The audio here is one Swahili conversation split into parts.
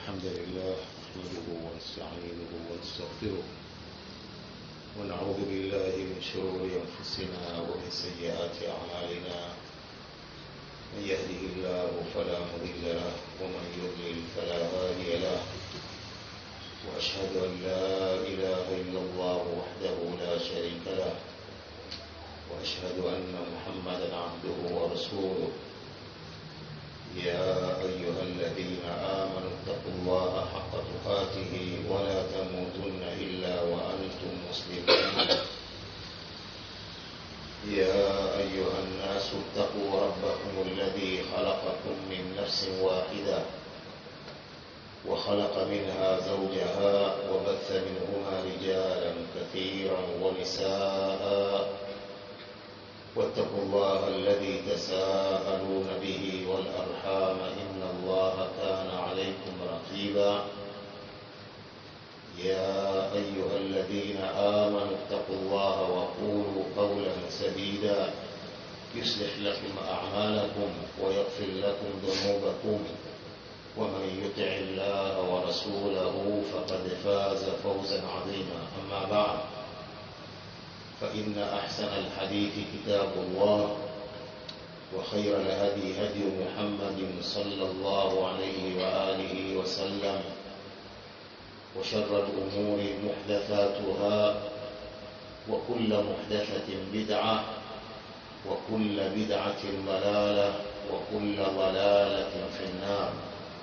الحمد لله نحمده ونستعينه ونستغفره ونعوذ بالله من شرور أنفسنا ومن سيئات أعمالنا من يهده الله فلا مضل له ومن يضلل فلا هادي له وأشهد أن لا إله إلا الله وحده لا شريك له وأشهد أن محمدا عبده ورسوله يا أيها الذين آمنوا اتقوا الله حق تقاته ولا تموتن إلا وأنتم مسلمون يا أيها الناس اتقوا ربكم الذي خلقكم من نفس واحدة وخلق منها زوجها وبث منهما رجالا كثيرا ونساء واتقوا الله الذي تساءلون به والأرحام إن الله كان عليكم رقيبا يا أيها الذين آمنوا اتقوا الله وقولوا قولا سديدا يصلح لكم أعمالكم ويغفر لكم ذنوبكم ومن يطع الله ورسوله فقد فاز فوزا عظيما أما بعد فإن أحسن الحديث كتاب الله وخير الهدي هدي محمد صلى الله عليه وآله وسلم وشر الأمور محدثاتها وكل محدثة بدعة وكل بدعة ضلالة وكل ضلالة في النار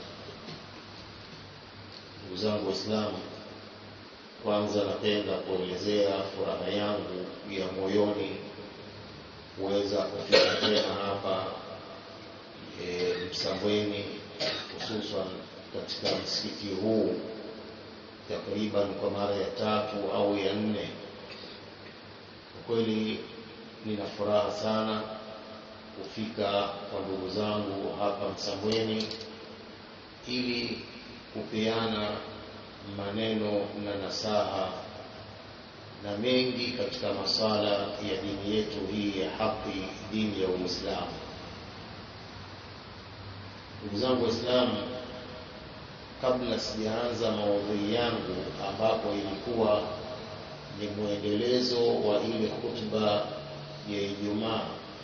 وزنب Waislamu kwanza napenda kuelezea furaha yangu ya moyoni kuweza kufika tena hapa e, Msambweni hususan katika msikiti huu takriban kwa mara ya tatu au ya nne. Kwa kweli nina furaha sana kufika kwa ndugu zangu hapa Msambweni ili kupeana maneno na nasaha na mengi katika masala ya dini yetu hii ya haki, dini ya Uislamu. Ndugu zangu Waislamu, kabla sijaanza maudhui yangu, ambapo ilikuwa ni mwendelezo wa ile khutba ya Ijumaa,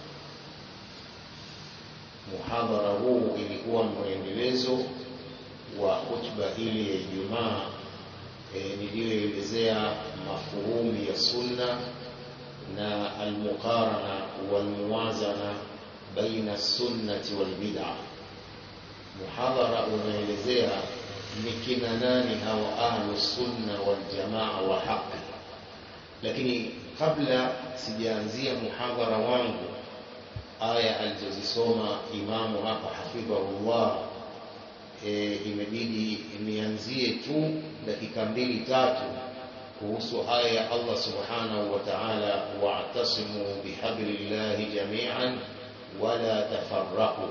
muhadhara huu ilikuwa mwendelezo wa khutba ile ya Ijumaa e, niliyoelezea mafuhumi ya sunna na almuqarana walmuwazana baina sunnati walbid'a. Muhadhara unaelezea ni kina nani hawa ahlu sunna waljamaa wa haqi, lakini kabla sijaanzia muhadhara wangu, aya alizozisoma imamu hapa hafidhahullah e, imebidi nianzie tu dakika mbili tatu kuhusu aya ya Allah subhanahu wa ta'ala, wa'tasimu bihablillahi jami'an wala tafarraqu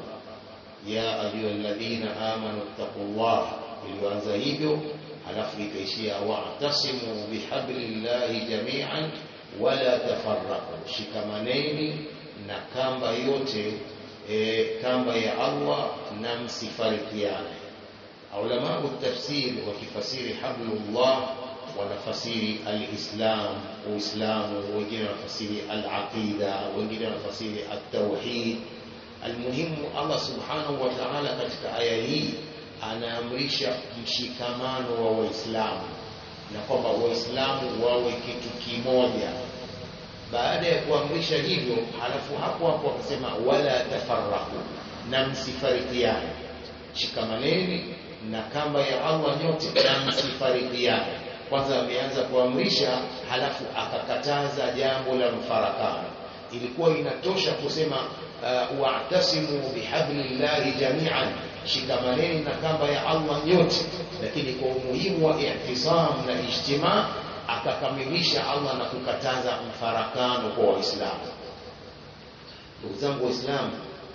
ya ayyuhalladhina amanu ittaqullah, ilianza hivyo halafu ikaishia wa'tasimu bihablillahi jami'an wala tafarraqu, shikamaneni na kamba yote e, kamba ya Allah na msifarikiane. Ulamau tafsiri wakifasiri hablullah wanafasiri alislam, Uislamu, wengine wanafasiri alaqida, wengine wanafasiri altauhid. Almuhimu, Allah subhanahu wa ta'ala katika aya hii anaamrisha mshikamano wa Waislamu na kwamba Waislamu wawe kitu kimoja baada ya kuamrisha hivyo, halafu hapo hapo akasema wala tafarraku, na msifarikiane, shikamaneni na kamba ya Allah nyote na msifarikiane. Kwanza ameanza kuamrisha, halafu akakataza jambo la mfarakano. Ilikuwa inatosha kusema uh, wa'tasimu bihablillahi jami'an, shikamaneni na kamba ya Allah nyote, lakini kwa umuhimu wa ihtisam na ijtimaa akakamilisha Allah na kukataza mfarakano kwa Waislamu. Ndugu zangu Waislamu,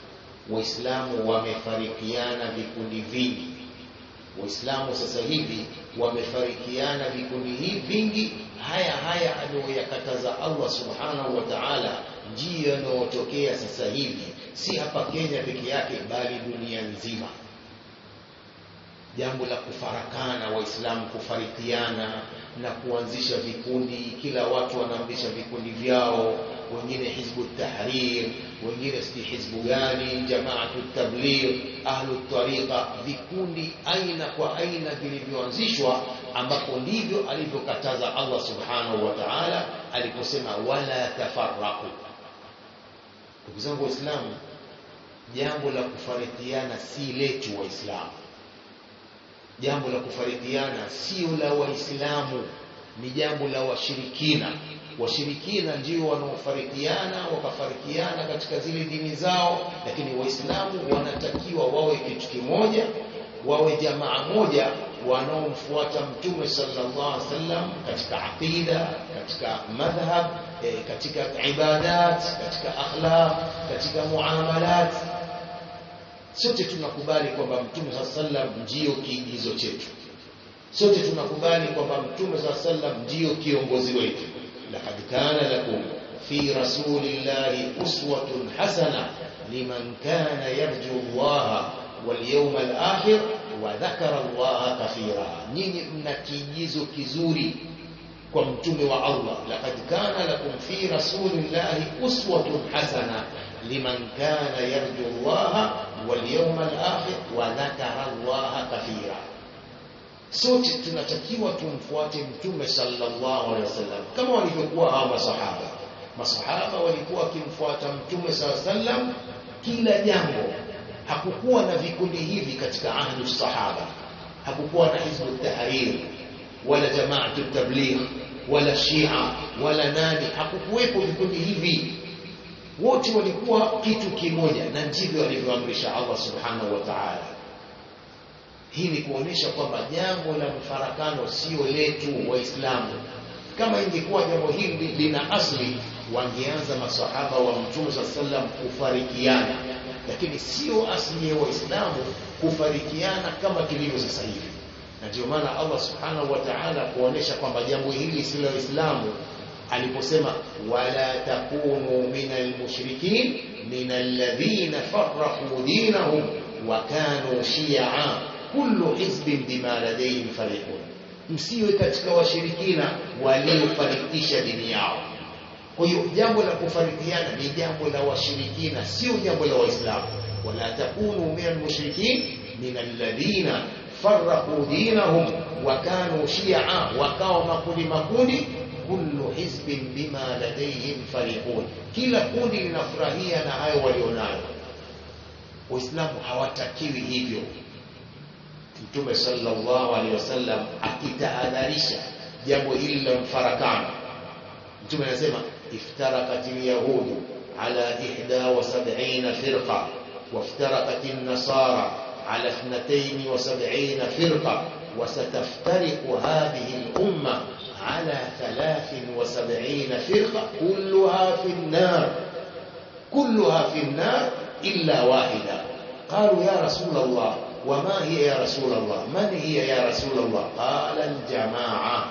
Waislamu wamefarikiana vikundi vingi. Waislamu sasa hivi wamefarikiana vikundi hivi vingi. Haya haya aliyoyakataza Allah subhanahu wa ta'ala ndiyo yanayotokea sasa hivi, si hapa Kenya peke yake, bali dunia nzima. jambo la kufarakana waislamu kufarikiana na kuanzisha vikundi kila watu wanaanzisha vikundi vyao wengine hizbu tahrir wengine si hizbu gani jamaatu tabligh ahlu tariqa vikundi aina kwa aina vilivyoanzishwa ambapo ndivyo alivyokataza Allah subhanahu wa ta'ala aliposema wala tafarraqu ndugu zangu waislamu jambo la kufarikiana si letu waislamu jambo la kufarikiana sio la waislamu ni jambo la washirikina washirikina ndio wanaofarikiana wakafarikiana katika zile dini zao lakini waislamu wanatakiwa wawe kitu kimoja wawe jamaa moja wanaomfuata mtume sallallahu alaihi wasallam katika aqida katika madhhab e, katika ibadat katika akhlaq katika muamalat sote tunakubali kwamba mtume sallallahu alaihi wasallam ndio kiigizo chetu sote tunakubali kwamba mtume sallallahu alaihi wasallam ndio kiongozi wetu laqad kana lakum fi rasulillahi uswatun hasana liman kana yarju Allah wal yawmal akhir wa dhakara Allah kathira nyinyi mna kiigizo kizuri kwa mtume wa Allah laqad kana lakum fi rasulillahi uswatun hasana liman kana yarju Allah wal yawmal akhir wa dhakara Allah kathira sote tunatakiwa tumfuate mtume sallallahu alaihi wasallam kama walivyokuwa hawa masahaba masahaba walikuwa wakimfuata mtume sallallahu alaihi wasallam kila jambo hakukuwa na vikundi hivi katika ahlu sahaba hakukuwa na hizbu tahrir wala jamaatu tabligh wala shia wala nani hakukuwepo vikundi hivi wote walikuwa kitu kimoja na ndivyo alivyoamrisha Allah subhanahu wa ta'ala hii ni kuonesha kwamba jambo la mfarakano sio letu waislamu kama ingekuwa jambo hili lina asli wangeanza masahaba wa mtume saa sallam kufarikiana lakini sio asli ya waislamu kufarikiana kama tulivyo sasa hivi na ndio maana Allah subhanahu wa ta'ala kuonesha kwamba jambo hili si la Uislamu aliposema wala takunu minal mushrikin minal ladhina farraqu dinahum wa kanu shi'a kullu hizbin bima ladayhim farihun msiwe katika washirikina waliofarikisha dini yao kwa hiyo jambo la kufarikiana ni jambo la washirikina sio jambo la waislamu wala takunu minal mushrikin minal ladhina farraqu dinahum wa kanu shi'a wakawa makundi makundi kullu hizbin bima ladayhim farihun kila kundi linafurahia na hayo walionayo waislamu hawatakiwi hivyo mtume sallallahu alaihi wasallam akitahadharisha jambo hili la mfarakano mtume anasema iftarakat alyahudu ala 71 firqa وافترقت النصارى على 72 فرقة وستفترق هذه الأمة على 73 فرقة كلها في النار كلها في النار إلا واحدة قالوا يا رسول الله وما هي يا رسول الله من هي يا رسول الله قال الجماعة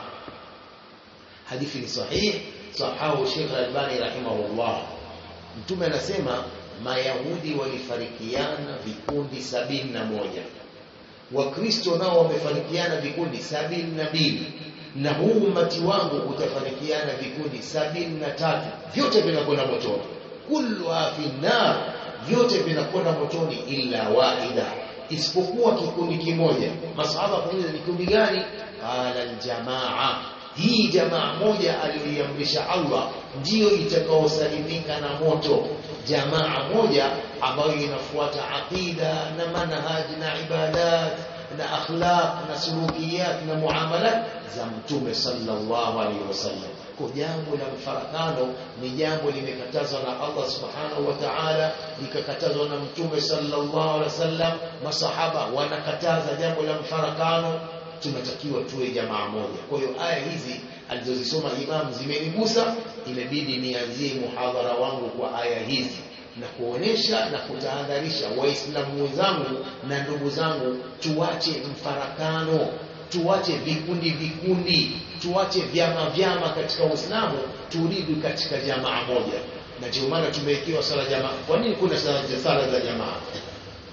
حديث صحيح صححه الشيخ الألباني رحمه الله mtume anasema mayahudi walifarikiana vikundi sabini na moja wakristo nao wamefarikiana vikundi sabini na mbili na huu umati wangu utafarikiana vikundi sabini na tatu vyote vinakwenda motoni kulluha fi nar vyote vinakwenda motoni illa wahida isipokuwa kikundi kimoja masahaba kuuliza ni kundi gani qala aljamaa hii jamaa moja aliyoiamrisha Allah ndiyo itakaosalimika na moto jamaa moja ambayo inafuata aqida na manhaj na ibadat na akhlaq na sulukiyat na muamalat za mtume sallallahu alaihi wasallam kwa jambo la mfarakano ni jambo limekatazwa na Allah subhanahu wa ta'ala likakatazwa na mtume sallallahu alaihi wasallam masahaba wanakataza jambo la mfarakano tunatakiwa tuwe jamaa moja kwa hiyo aya hizi alizozisoma imam zimenigusa imebidi nianzie muhadhara wangu kwa aya hizi na kuonesha na kutahadharisha waislamu wenzangu na ndugu zangu tuache mfarakano tuache vikundi vikundi tuache vyama vyama katika uislamu turudi katika jamaa moja na ndio maana tumewekewa sala jamaa kwa nini kuna sala, sala za jamaa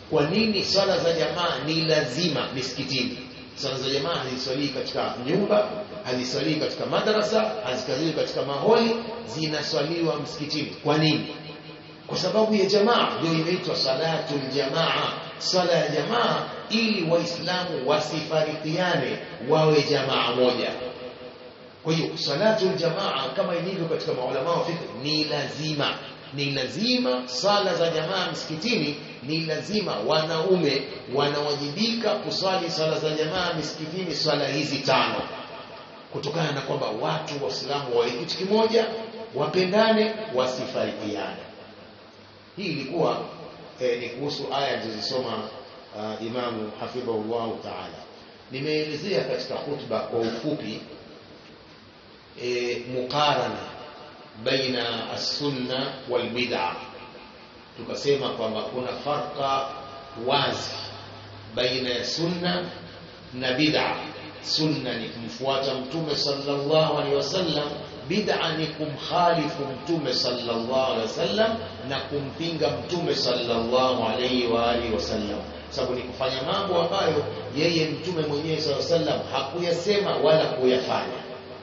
kwa nini swala za jamaa ni lazima misikitini swala za jamaa haziswalii katika nyumba haziswalii katika madrasa haziswalii katika maholi zinaswaliwa msikitini kwa nini kwa sababu ya jamaa ndio inaitwa salatul jamaa swala ya jamaa ili waislamu wasifarikiane wawe jamaa moja kwa hiyo salatul jamaa kama ilivyo katika maulama wa fiqh ni lazima ni lazima sala za jamaa msikitini ni lazima wanaume wanawajibika kuswali sala za jamaa misikitini swala hizi tano kutokana na kwamba watu waislamu wawe kitu kimoja wapendane wasifarikiane hii ilikuwa eh, ni kuhusu aya alizozisoma uh, imamu hafidhahullahu taala nimeelezea katika khutba kwa ufupi e, muqarana baina as-sunna wal bid'a tukasema kwamba kuna farqa wazi baina ya sunna na bid'a sunna ni kumfuata mtume sallallahu alaihi wasallam bid'a ni kumkhalifu mtume sallallahu alaihi wasallam na kumpinga mtume sallallahu alaihi wa alihi wasallam sababu ni kufanya mambo ambayo yeye mtume mwenyewe sallallahu alaihi wasallam hakuyasema wala kuyafanya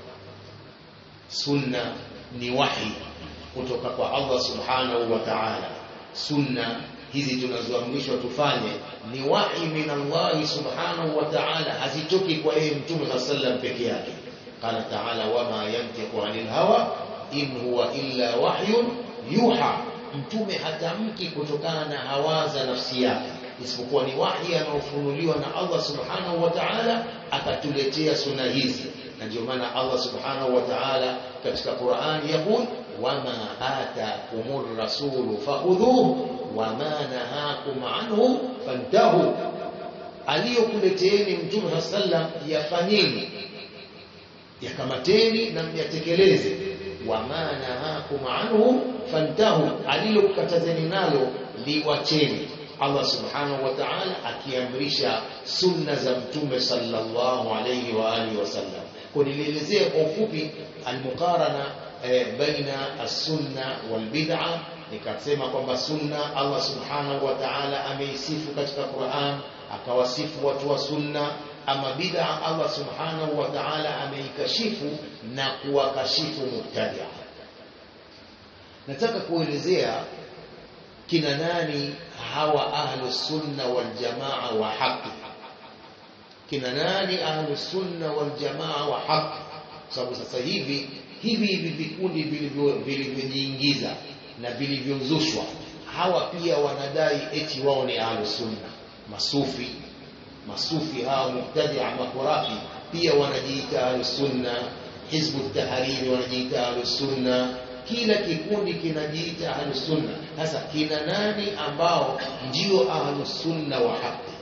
sunna ni wahi kutoka kwa Allah subhanahu wa ta'ala sunna hizi tunazoamrishwa tufanye ni wahi min Allah subhanahu wa ta'ala hazitoki kwa yeye mtume sallam peke yake qala ta'ala wama yantiqu 'anil hawa in huwa illa wahyun yuha mtume hatamki kutokana na hawa za nafsi yake isipokuwa ni wahi anaofunuliwa na Allah subhanahu wa ta'ala akatuletea sunna hizi na ndio maana Allah subhanahu wa ta'ala katika Qur'an yakul wama atakumur rasulu fakhudhuhu wama nahakum anhu fantahu aliyokuleteeni mtume sallam yafanyeni yakamateni na myatekeleze wama nahakum anhu fantahu alilokukatazeni nalo liwacheni Allah subhanahu wa ta'ala akiamrisha sunna za mtume sallallahu alayhi wa alihi wasallam kwa nilielezea kwa ufupi almuqarana eh, baina as-sunna wal bid'a nikasema kwamba sunna Allah subhanahu wa ta'ala ameisifu katika Qur'an akawasifu watu wa sunna ama bid'a Allah subhanahu wa ta'ala ameikashifu na kuwakashifu mubtadi'a nataka kuelezea kina nani hawa ahlu sunna wal jamaa wa haki kina nani ahlu sunna wal jamaa wa haki sababu sasa hivi hivi hivi vikundi vilivyojiingiza na vilivyozushwa hawa pia wanadai eti wao ni ahlu sunna masufi masufi hawa mubtadia makurafi pia wanajiita ahlu sunna hizbu tahariri wanajiita ahlu sunna kila kikundi kinajiita ahlus sunna sasa kina nani ambao ndio ahlus sunna wa haki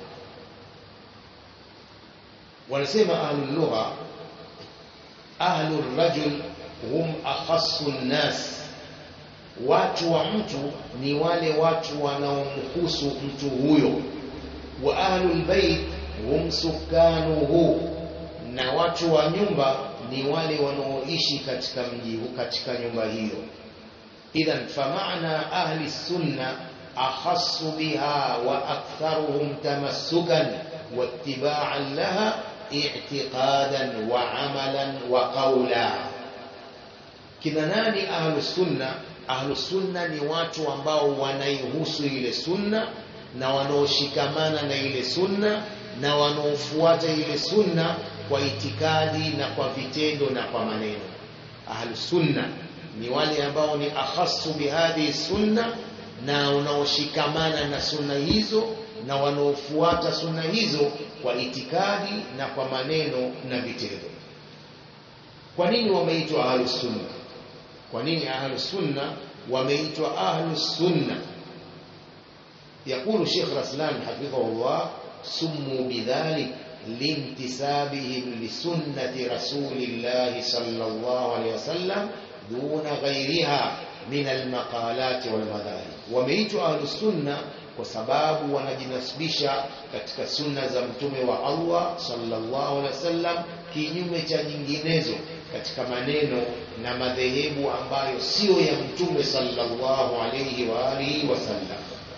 wanasema ahlul lugha ahlur rajul hum akhassu nnas watu wa mtu ni wale watu wanaomhusu mtu huyo wa ahlul bait hum sukanuhu na watu wa nyumba ni wale wanaoishi katika mji katika nyumba hiyo idhan famaana ahli sunna akhassu biha wa aktharuhum tamassukan wattiba'an laha i'tiqadan wa amalan wa qawla kina nani ahlu sunna ahlu sunna ni watu ambao wanaihusu ile sunna na wanaoshikamana na ile sunna na wanaofuata ile sunna kwa itikadi na kwa vitendo na kwa maneno ahlu sunna ni wale ambao ni akhassu bihadhi sunna na wanaoshikamana na sunna hizo na wanaofuata sunna hizo kwa itikadi na kwa maneno na vitendo kwa nini wameitwa ahlu sunna kwa nini ahlu sunna wameitwa ahlu sunna يقول شيخ رسلان حفظه الله سموا بذلك لانتسابهم لسنة رسول الله صلى الله عليه وسلم دون غيرها من المقالات والمذاهب وميت أهل السنة وسباب wanajinasibisha katika sunna za mtume wa Allah sallallahu alaihi wasallam kinyume cha nyinginezo katika maneno na madhehebu ambayo sio ya mtume sallallahu alaihi wa alihi wasallam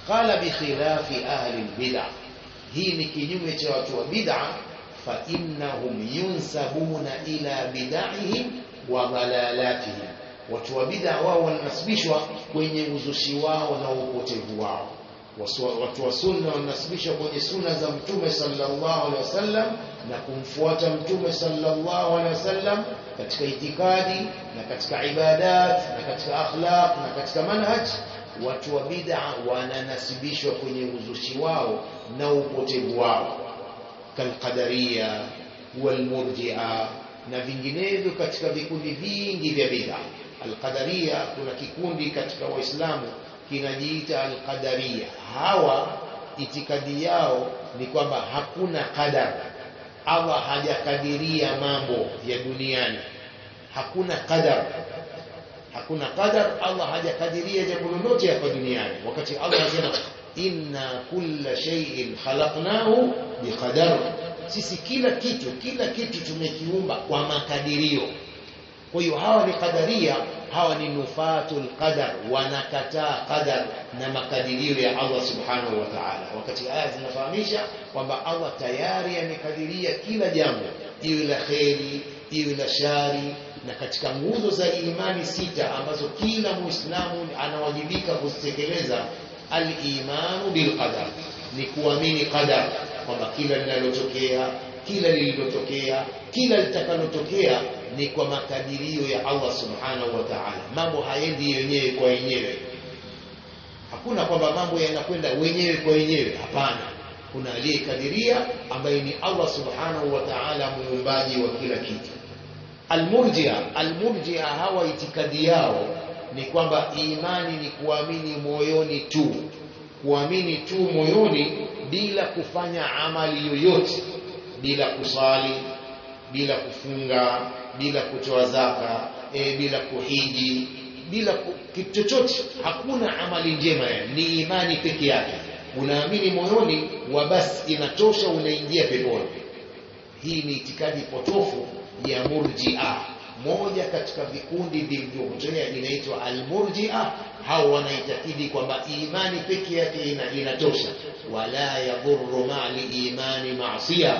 qala bikhilafi ahli lbida hii ni kinyume cha watu wa bid'a fa innahum yunsabuna ila bid'ihim wa dalalatihim watu wa bid'a wao wanasibishwa kwenye uzushi wao na upotevu wao watu wa sunna wanasibishwa kwenye sunna za mtume sallallahu alaihi wasallam na kumfuata mtume sallallahu alaihi wasallam katika itikadi na katika ibadat na katika akhlaq na katika manhaj watu wa bid'a wananasibishwa kwenye uzushi wao na upotevu wao kalqadariya walmurji'a na vinginevyo katika vikundi vingi vya bid'a alqadariya kuna kikundi katika waislamu kinajiita alqadariya hawa itikadi yao ni kwamba hakuna qadar Allah hajakadiria mambo ya duniani hakuna qadar hakuna qadar Allah hajakadiria jambo lolote hapa duniani wakati Allah anasema inna kulla shay'in khalaqnahu biqadar sisi kila kitu kila kitu tumekiumba kwa makadirio kwa hiyo hawa ni qadaria hawa ni nufatul qadar wanakataa qadar na makadirio ya Allah subhanahu wa ta'ala wakati aya zinafahamisha kwamba Allah tayari amekadiria kila jambo iwe la kheri iwe la shari na katika nguzo za imani sita ambazo kila muislamu anawajibika kuzitekeleza al-imanu bil qadar ni kuamini qadar kwamba kila linalotokea kila lililotokea kila litakalotokea ni kwa makadirio ya Allah subhanahu wa ta'ala mambo haendi yenyewe kwa yenyewe hakuna kwamba mambo yanakwenda wenyewe kwa wenyewe hapana kuna aliyekadiria ambaye ni Allah subhanahu wa ta'ala muumbaji wa kila kitu almurjia almurjia hawa itikadi yao ni kwamba imani ni kuamini moyoni tu kuamini tu moyoni bila kufanya amali yoyote bila kusali bila kufunga bila kutoa zaka e, bila kuhiji bila ku, kitu chochote hakuna amali njema yani ni imani peke yake unaamini moyoni wa basi inatosha unaingia peponi hii ni itikadi potofu ya murjia moja katika vikundi vilivyopotea inaitwa almurjia hao wanaitakidi kwamba imani peke yake ina, inatosha wala yadhurru ma'al imani ma'siya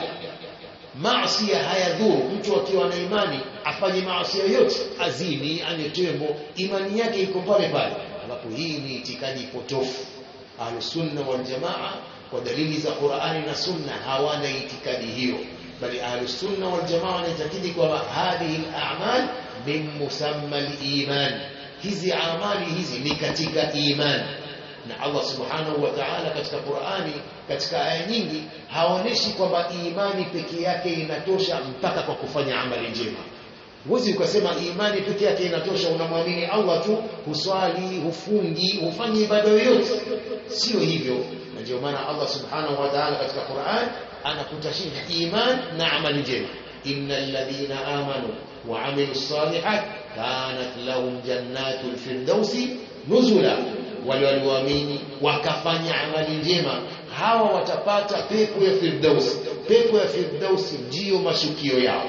maasi hayadhuru mtu akiwa na imani afanye maasi yoyote azini anye tembo imani yake iko pale pale ambapo hii ni itikadi potofu ahlusunna wal jamaa kwa dalili za Qur'ani na Sunna hawana itikadi hiyo bali ahlusunna wal jamaa wanaitakidi kwamba hadhihi al-a'mal min musamma al-iman hizi amali hizi ni katika imani na Allah subhanahu wa ta'ala katika Qur'ani katika aya nyingi haonyeshi kwamba imani peke yake inatosha mpaka kwa kufanya amali njema huwezi ukasema imani peke yake inatosha unamwamini Allah tu huswali hufungi hufanyi ibada yoyote sio hivyo na ndio maana Allah subhanahu wa ta'ala katika Qur'an anakutashiha iman na amali njema innal ladhina amanu wa amilus salihat kanat lahum jannatul firdausi nuzula wale walioamini wakafanya amali njema hawa watapata pepo ya firdaus pepo ya firdaus ndiyo mashukio yao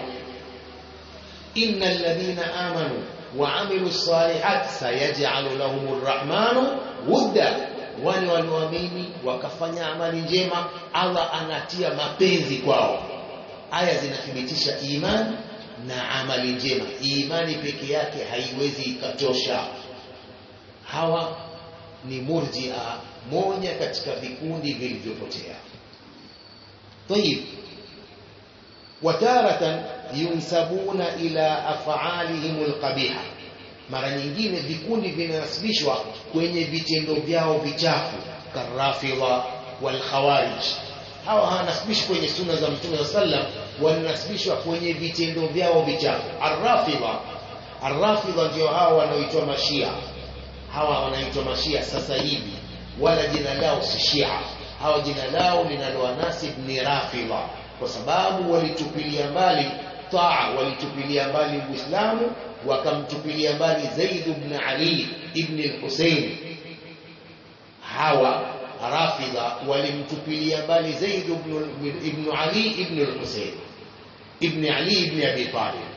innal ladhina amanu wa amilu salihat sayaj'alu lahumur rahmanu wudda wale walioamini wakafanya amali njema Allah anatia mapenzi kwao aya zinathibitisha imani na amali njema imani peke yake haiwezi ikatosha hawa ni murjia moja katika vikundi vilivyopotea طيب وتارة ينسبون إلى أفعالهم القبيحة mara nyingine vikundi vinasibishwa kwenye vitendo vyao vichafu karafidha wal khawarij hawa hawanasibishwi kwenye sunna za mtume sallam wanasibishwa kwenye vitendo vyao vichafu arrafidha arrafidha ndio hawa wanaoitwa mashia hawa wanaitwa mashia sasa hivi wala jina lao si shia hawa jina lao linalowanasib ni rafidha kwa sababu walitupilia mbali taa walitupilia mbali uislamu wakamtupilia mbali zaid ibn ali ibn al-husayn hawa rafidha walimtupilia mbali zaid ibn, ibn ali ibn al-husayn ibn ali ibn abi talib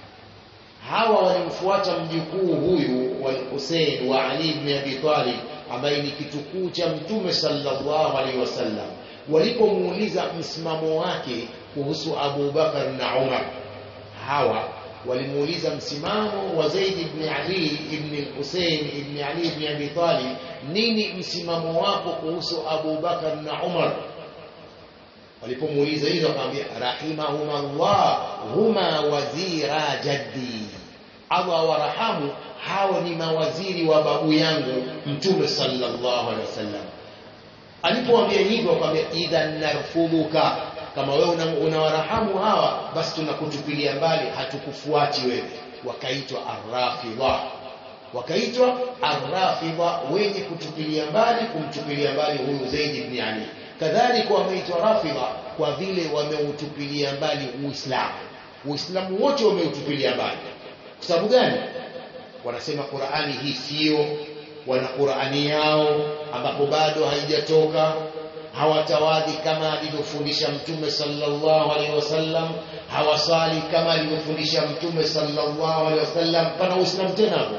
hawa walimfuata mjukuu huyu wal Hussein wa Ali ibn Abi Talib ambaye ni kitukuu cha mtume sallallahu alaihi wasallam walipomuuliza msimamo wake kuhusu Abu Bakar na Umar hawa walimuuliza msimamo wa Zaid ibn Ali ibn Hussein ibn Ali ibn Abi Talib nini msimamo wako kuhusu Abu Bakar na Umar walipomuuliza hilo akamwambia rahimahumallah huma wazira jaddi Allah warahamu hao ni mawaziri wa babu yangu mtume sallallahu alaihi wasallam alipoambia hivyo akamwambia idhan narfudhuka kama wewe unawarahamu una hawa basi tunakutupilia mbali hatukufuati wewe wakaitwa arrafidha wakaitwa arrafidha wenye kutupilia mbali kumtupilia mbali huyu Zaid ibn Ali kadhalika wameitwa rafidha kwa vile wameutupilia mbali Uislamu Uislamu wote wameutupilia mbali kwa sababu gani wanasema Qur'ani hii sio wana Qur'ani yao ambapo bado haijatoka hawatawadhi kama alivyofundisha mtume sallallahu alaihi wasallam hawasali kama alivyofundisha mtume sallallahu alaihi wasallam pana uislamu tena hapo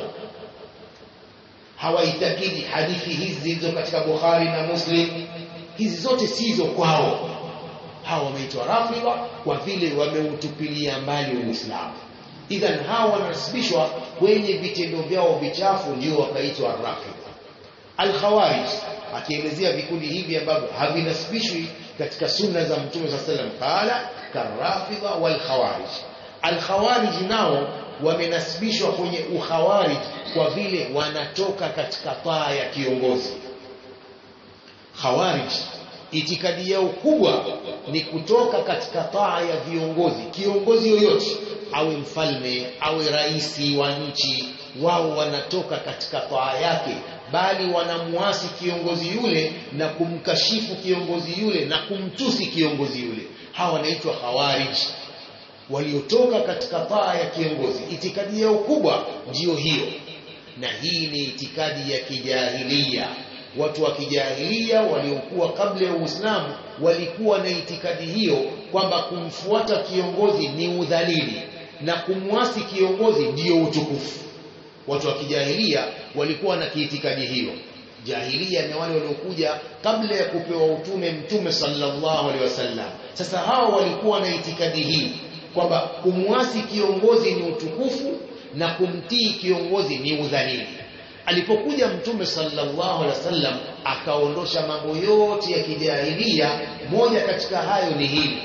hawaitakidi hadithi hizi zilizo katika Bukhari na Muslim hizi zote sizo kwao hawa wameitwa rafidha kwa vile wameutupilia mbali uislamu idhan hawa wanasibishwa kwenye vitendo vyao vichafu ndio wakaitwa rafidha al-khawarij akielezea vikundi hivi ambavyo havinasibishwi katika sunna za mtume صلى الله عليه وسلم qala karafidha wal khawarij al khawarij nao wamenasibishwa kwenye ukhawarij kwa vile wanatoka katika taa ya kiongozi khawarij itikadi yao kubwa ni kutoka katika taa ya viongozi kiongozi yoyote awe mfalme awe raisi wa nchi wao wanatoka katika taa yake bali wanamuasi kiongozi yule na kumkashifu kiongozi yule na kumtusi kiongozi yule hawa wanaitwa khawarij waliotoka katika taa ya kiongozi itikadi yao kubwa ndiyo hiyo na hii ni itikadi ya kijahilia watu wa kijahilia waliokuwa kabla ya Uislamu walikuwa na itikadi hiyo kwamba kumfuata kiongozi ni udhalili na kumwasi kiongozi ndiyo utukufu watu wa kijahilia walikuwa na kiitikadi hiyo jahilia ni wale waliokuja kabla ya kupewa utume mtume sallallahu alaihi wasallam sasa hawa walikuwa na itikadi hii kwamba kumwasi kiongozi ni utukufu na kumtii kiongozi ni udhalili alipokuja mtume sallallahu alaihi wasallam akaondosha mambo yote ya kijahilia moja katika hayo ni hili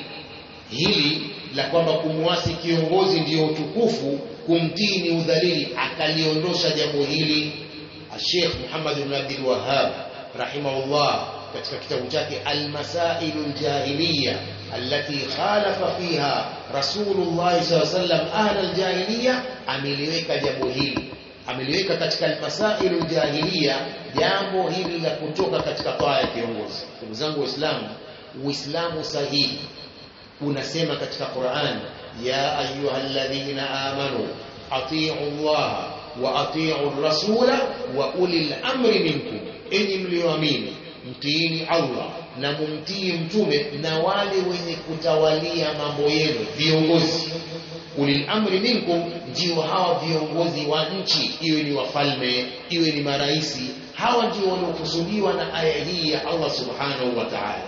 hili la kwamba kumwasi kiongozi ndiyo utukufu kumtii ni udhalili akaliondosha jambo hili Sheikh Muhammad ibn Abdul Wahhab rahimahullah katika kitabu chake Al-Masail al-Jahiliya allati khalafa fiha Rasulullah sallallahu alaihi wasallam ahla al-jahiliya ameliweka jambo hili ameliweka katika al-Masail al-Jahiliya jambo hili la kutoka katika taa ya kiongozi ndugu zangu waislamu uislamu sahihi unasema katika Qur'an ya ayyuhalladhina amanu atii'u Allah wa atii'u ar-rasula wa ulil amri minkum enyi mlioamini mtiini Allah na mumtii mtume na wale wenye kutawalia mambo yenu viongozi ulil amri minkum ndio hawa viongozi wa nchi iwe ni wafalme iwe ni maraisi hawa ndio wanaokusudiwa na aya hii ya Allah subhanahu wa ta'ala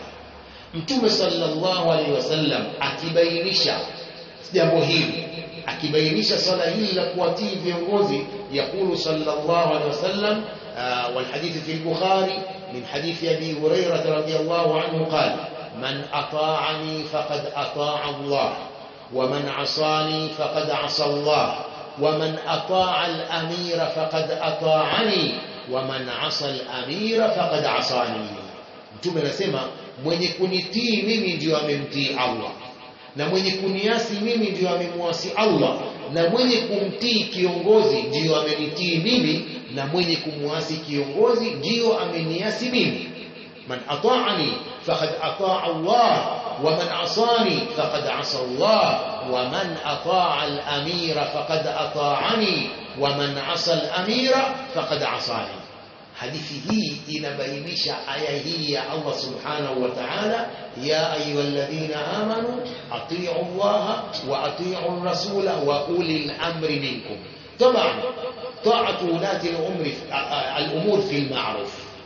Mtume sallallahu alaihi wasallam akibainisha jambo hili akibainisha swala hili la kuwatii viongozi yakulu sallallahu alaihi wasallam والحديث في البخاري من حديث أبي هريرة رضي الله عنه قال من أطاعني فقد أطاع الله ومن عصاني فقد عصى الله ومن أطاع الأمير فقد أطاعني ومن عصى الأمير فقد عصاني mtume anasema mwenye kunitii mimi ndio amemtii Allah na mwenye kuniasi mimi ndio amemwasi Allah na mwenye kumtii kiongozi ndio amenitii mimi na mwenye kumwasi kiongozi ndio ameniasi mimi man ata'ani faqad ata'a Allah wa man asani faqad asa Allah wa man ata'a al-amira faqad ata'ani wa man asa al-amira faqad asani hadithi hii inabainisha aya hii ya Allah subhanahu wa ta'ala ya ayyuhalladhina amanu atii'u Allah wa atii'u ar-rasula wa ulil amri minkum طبعا طاعة ولاة الأمر الأمور في المعروف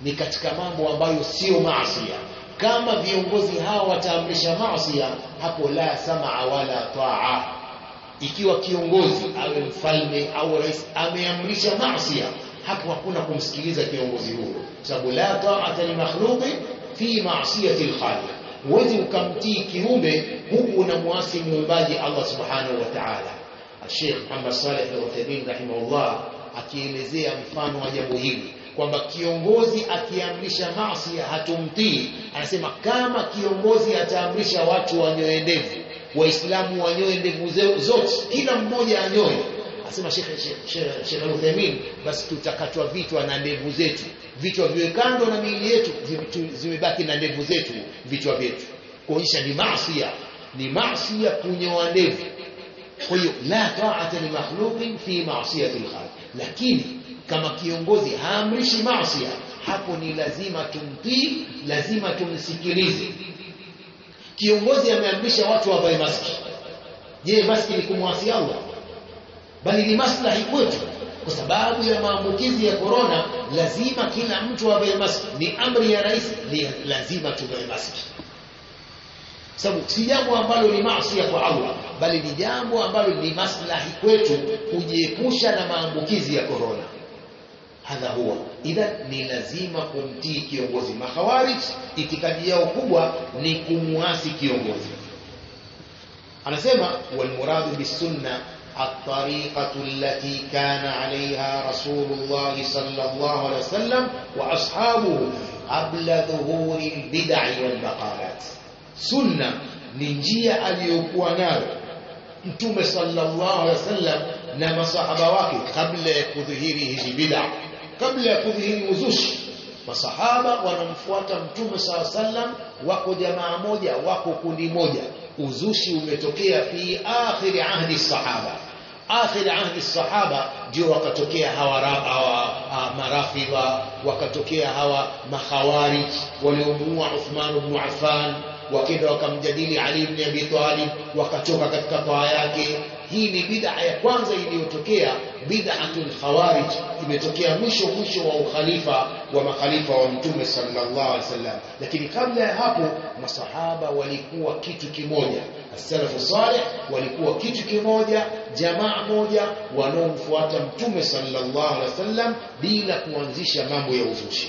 ni katika mambo ambayo sio maasiya kama viongozi hawa wataamrisha maasiya hapo la samaa wala taa ikiwa kiongozi awe mfalme au rais ameamrisha maasiya hapo hakuna kumsikiliza kiongozi huyo sababu la ta'ata li makhluqi fi ma'siyati al-khaliq huwezi ukamtii kiumbe huku unamwasi muumbaji Allah subhanahu wa ta'ala Sheikh Muhammad Saleh Al-Uthaymeen rahimahullah akielezea mfano wa jambo hili kwamba kiongozi akiamrisha maasi hatumtii anasema kama kiongozi ataamrisha watu wanyoe ndevu waislamu wanyoe ndevu zote kila mmoja anyoe asema Sheikh Sheikh Al-Uthaymeen basi tutakatwa vichwa na ndevu zetu vichwa viwe kando na miili yetu zimebaki na ndevu zetu vichwa vyetu kuonyesha ni maasi ni maasi kunyoa ndevu kwa hiyo la ta'ata li makhluqin fi ma'siyati al-khaliq lakini kama kiongozi haamrishi maasi hapo ni lazima tumtii lazima tumsikilize kiongozi ameamrisha watu wavae maski je maski ni kumwasi Allah bali ni maslahi kwetu kwa sababu ya maambukizi ya korona lazima kila mtu avae maski ni amri ya rais ni lazima tuvae maski sababu si jambo ambalo ni maasi kwa Allah bali ni jambo ambalo ni maslahi kwetu kujiepusha na maambukizi ya korona hadha huwa idha ni lazima kumtii kiongozi makhawarij itikadi yao kubwa ni kumwasi kiongozi anasema walmuradu bisunna الطريقة التي كان عليها رسول الله صلى الله عليه وسلم وأصحابه قبل ظهور البدع والمقالات sunna ni njia aliyokuwa nayo mtume sallallahu alaihi wasallam na masahaba wake kabla ya kudhihiri hizi bid'a kabla ya kudhihiri uzushi masahaba wanamfuata mtume sallallahu alaihi wasallam wako jamaa moja wako kundi moja uzushi umetokea fi akhir ahdi sahaba akhir ahdi sahaba ndio wakatokea hawa, hawa marafidha wakatokea hawa makhawarij waliomuua Uthman ibn Affan wakenda wakamjadili Ali ibn Abi Talib wakatoka katika toa yake hii ni bid'a ya kwanza iliyotokea bid'atul khawarij imetokea mwisho mwisho wa ukhalifa wa makhalifa wa mtume sallallahu alaihi wasallam lakini kabla ya hapo masahaba walikuwa kitu kimoja as-salafu salih walikuwa kitu kimoja jamaa moja wanaomfuata mtume sallallahu alaihi wasallam bila kuanzisha mambo ya uzushi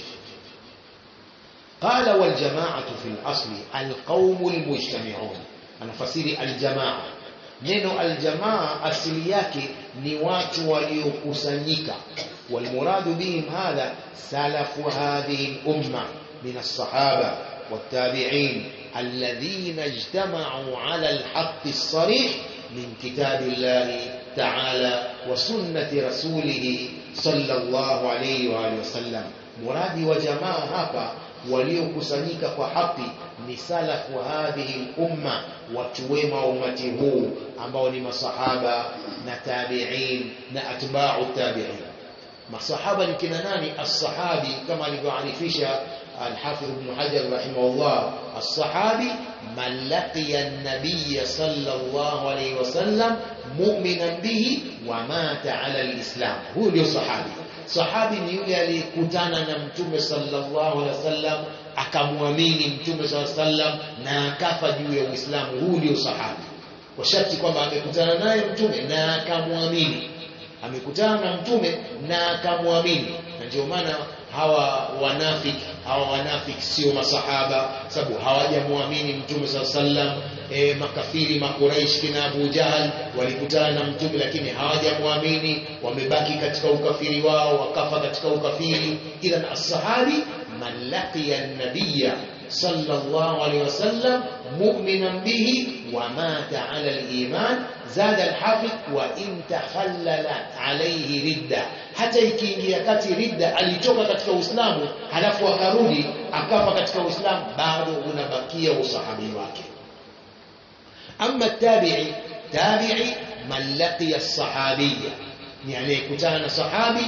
قال والجماعة في الأصل القوم المجتمعون أنا فسيري الجماعة neno aljamaa asili yake ni watu waliokusanyika walmuradu bihim hadha salafu hadhihi lumma min alsahaba والتابعين الذين اجتمعوا على الحق الصريح من كتاب الله تعالى وسنة رسوله صلى الله عليه وآله وسلم مرادي وجماعة هapa waliokusanyika kwa haki ni salafu hadhihi umma watu wema wa umati huu ambao ni masahaba na tabi'in na atba'u tabi'in masahaba ni kina nani as-sahabi kama alivyoarifisha الحافظ ابن حجر رحمه الله الصحابي من لقي النبي صلى الله عليه وسلم مؤمنا به ومات على الإسلام هو ndio sahabi sahabi ni yule aliyekutana na mtume sallallahu alaihi wasallam akamwamini mtume sallallahu alaihi wasallam na akafa juu ya Uislamu huu ndio sahabi kwa sharti kwamba amekutana naye mtume na akamwamini amekutana na mtume na akamwamini na ndio maana hawa wanafiki hawa wanafiki sio masahaba sababu hawajamwamini mtume saa sallam e, makafiri makuraish kina Abu Jahal walikutana na mtume lakini hawajamwamini wamebaki katika ukafiri wao wakafa katika ukafiri idhan as-sahabi man laqiya an-nabiyya sallallahu alayhi wasallam mu'minan bihi ومات على الإيمان زاد الحافظ وإن تخلل عليه ردة hata ikiingia kati ridda alitoka katika Uislamu halafu akarudi akafa katika Uislamu bado unabakia usahabi wake ama tabi'i tabi'i man laqiya as-sahabiyya ni aliyekutana na sahabi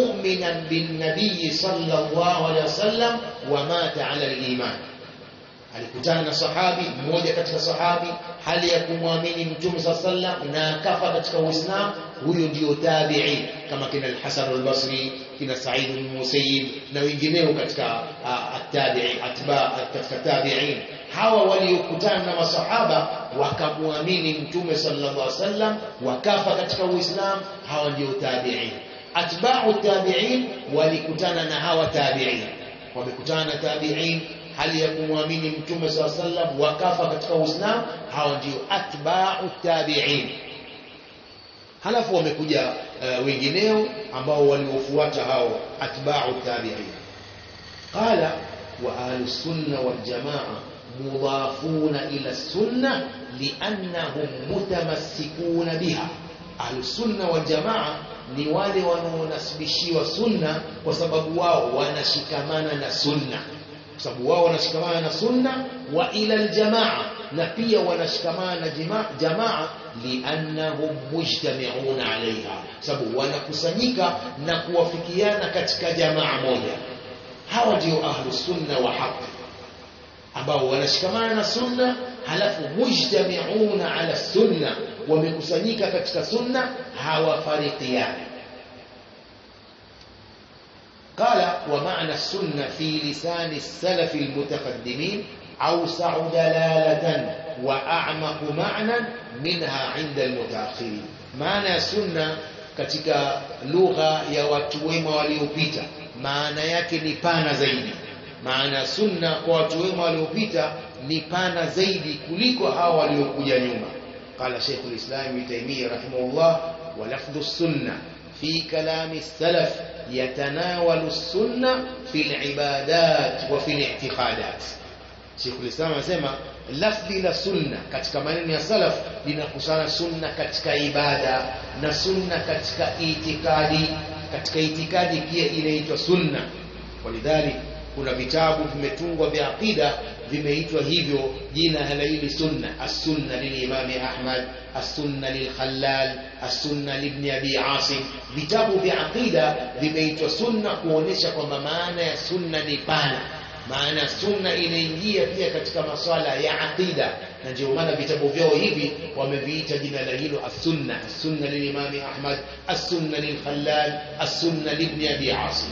mu'minan bin nabiy sallallahu alayhi wasallam wa mata ala al-iman alikutana na sahabi mmoja katika sahabi hali ya kumwamini mtume saa sallam na akafa katika uislamu huyo ndio tabi'i kama kina al-Hasan al-Basri kina Sa'id bin Musayyib na wengineo katika at-tabi'i atba katika tabi'in hawa waliokutana na masahaba wakamwamini mtume sallallahu alaihi wasallam wakafa katika uislamu hawa ndio tabi'in atba'u tabi'in walikutana na hawa tabi'in wamekutana na tabi'in hali ya kumwamini mtume saa sallam wakafa katika uislamu hawa ndio atba'u tabi'in halafu wamekuja uh, wengineo ambao waliofuata hao atba'u tabi'in qala wa ahlus sunna wal jamaa mudafuna ila sunna liannahum mutamassikuna biha ahlus sunna wal jamaa ni wale wanaonasibishiwa sunna kwa sababu wao wanashikamana na sunna kwa sababu wao wanashikamana na sunna wa ila aljamaa na pia wanashikamana na jamaa, jamaa liannahum mujtami'una alaiha sababu wanakusanyika na kuwafikiana katika jamaa moja hawa ndio ahlus sunna wa haqq ambao wanashikamana na sunna halafu mujtami'una ala sunna wamekusanyika katika sunna hawafarikiani قال ومعنى السنة في لسان السلف المتقدمين أوسع دلالة وأعمق معنى منها عند المتأخرين معنى السنة katika lugha ya watu wema waliopita maana yake ni pana zaidi maana sunna kwa watu wema waliopita ni pana zaidi kuliko hao waliokuja nyuma qala Sheikh al-Islam Ibn Taymiyyah rahimahullah wa lafdhu sunna fi kalami salaf yatanawalu sunna fi al-ibadat wa fi al-i'tiqadat Sheikh al-Islam anasema lafdhi la sunna katika maneno ya salaf linakusana sunna katika ibada na sunna katika itikadi katika itikadi pia inaitwa sunna walidhalik kuna vitabu vimetungwa vya aqida vimeitwa hivyo jina la hili sunna as-sunna lilimami Ahmad as-sunna lilkhallal as-sunna libni abi Asim vitabu vya aqida vimeitwa sunna kuonesha kwamba maana ya sunna ni pana maana sunna inaingia pia katika maswala ya aqida na ndio maana vitabu vyao hivi wameviita jina la hilo as-sunna as-sunna lilimami Ahmad as-sunna lilkhallal as-sunna libni abi Asim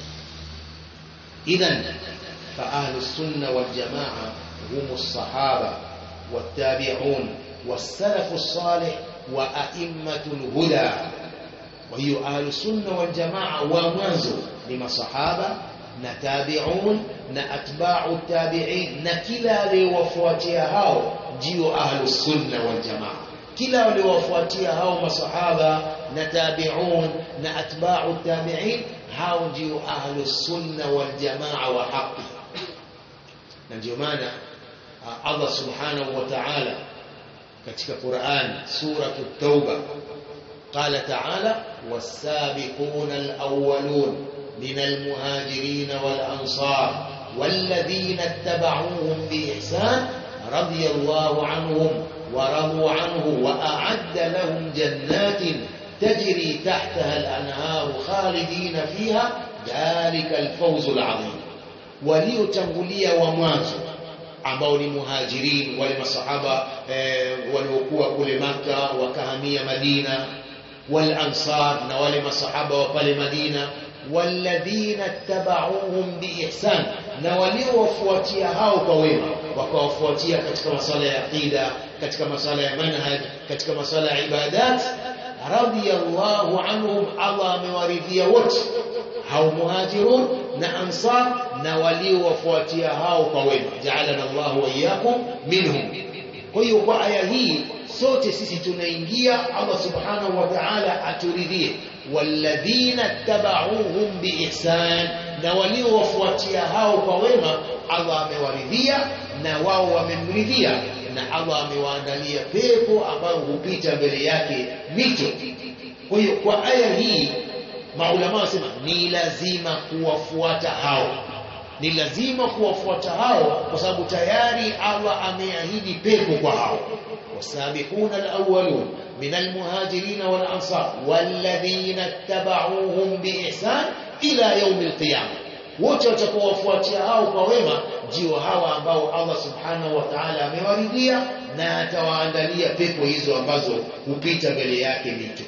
إذا فأهل السنة والجماعة هم الصحابة والتابعون والسلف الصالح وأئمة الهدى وهي أهل السنة والجماعة ومنزل لما صحابة نتابعون نأتباع التابعين نكلا لوفواتها هاو جيو أهل السنة والجماعة kila waliowafuatia hao masahaba na tabi'un na atba'u tabi'in hao ndio ahlus sunna wal jamaa wa haqi na ndio maana Allah subhanahu wa ta'ala katika Qur'an sura at-tauba قال تعالى والسابقون الأولون من المهاجرين والأنصار والذين اتبعوهم بإحسان رضي الله عنهم ورضوا عنه وأعد لهم جنات تجري تحتها الأنهار خالدين فيها ذلك الفوز العظيم waliotangulia wa mwanzo ambao ni muhajirin wale masahaba eh, waliokuwa kule maka wakahamia madina wal ansar na wale masahaba wa pale madina walladhina tabauhum biihsan na waliowafuatia hao kwa wema wakawafuatia katika masala ya aqida katika masala ya manhaj katika masala ya ibadat radiyallahu anhum Allah amewaridhia wote hao muhajirun na ansar na waliowafuatia hao kwa wema ja'alana Allahu wa iyyakum minhum kwa hiyo kwa aya hii sote sisi tunaingia Allah subhanahu wa ta'ala aturidhie walladhina tabauhum biihsan na waliowafuatia hao kwa wema Allah amewaridhia na wao wamemridhia na Allah amewaandalia pepo ambayo hupita mbele yake mito kwa hiyo kwa aya hii maulama wasema ni lazima kuwafuata hao ni lazima kuwafuata hao kwa sababu tayari Allah ameahidi pepo kwa hao wasabiquna alawwalun min almuhajirin wal ansar walladhina ittaba'uuhum biihsan ila yawm alqiyamah wote watakaowafuatia hao kwa wema ndio hawa ambao Allah subhanahu wa ta'ala amewaridhia na atawaandalia pepo hizo ambazo hupita mbele yake mito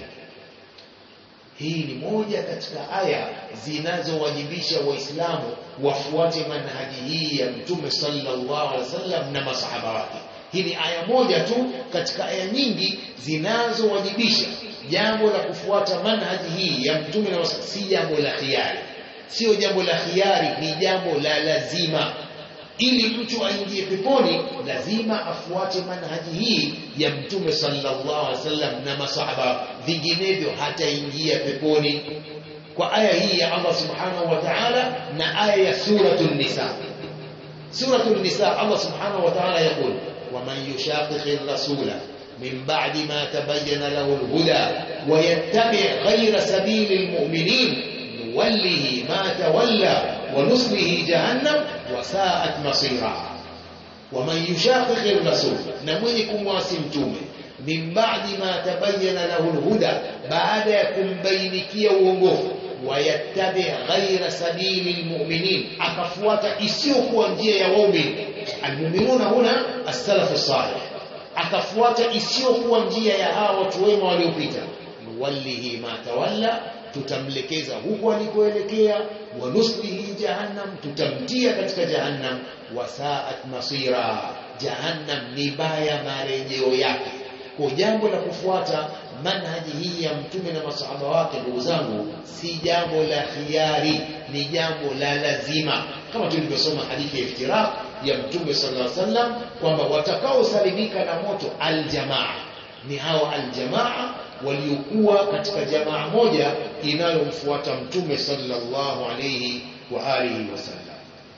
hii ni moja katika aya zinazowajibisha waislamu wafuate manhaji hii ya mtume sallallahu alaihi wasallam na masahaba wake hii ni aya moja tu katika aya nyingi zinazowajibisha jambo la kufuata manhaji hii ya mtume na si jambo la khiari sio jambo la khiari ni jambo la lazima ili mtu aingie peponi lazima afuate manhaji hii ya mtume sallallahu alaihi wasallam na masahaba vinginevyo hataingia peponi kwa aya hii ya Allah subhanahu wa ta'ala na aya ya suratul nisa suratul nisa Allah subhanahu wa ta'ala يقول ومن يشاقق الرسول من بعد ما تبين له الهدى ويتبع غير سبيل المؤمنين نوله ما تولى ونصله جهنم وساءت مصيرا ومن يشاقق الرسول نمني كمواسي متومه من بعد ما تبين له الهدى بعد يكون بينكيه uongofu wayattabi ghaira sabili almu'minin akafuata isiyokuwa njia ya waumini almu'minuna huna as-salaf salih akafuata isiyokuwa njia ya hawa watu wema waliopita nuwallihi ma tawalla tutamlekeza huko alikoelekea wa nuslihi jahannam tutamtia katika jahannam wasaat masira jahannam ni baya marejeo yake kwa jambo la kufuata manhaji hii ya mtume na masahaba wake ndugu zangu si jambo la khiari ni jambo la lazima kama tulivyosoma hadithi ya iftiraq ya mtume sallallahu alaihi wasallam kwamba watakaosalimika na moto aljamaa ni hao aljamaa waliokuwa katika jamaa moja inayomfuata mtume sallallahu alayhi wa alihi wasallam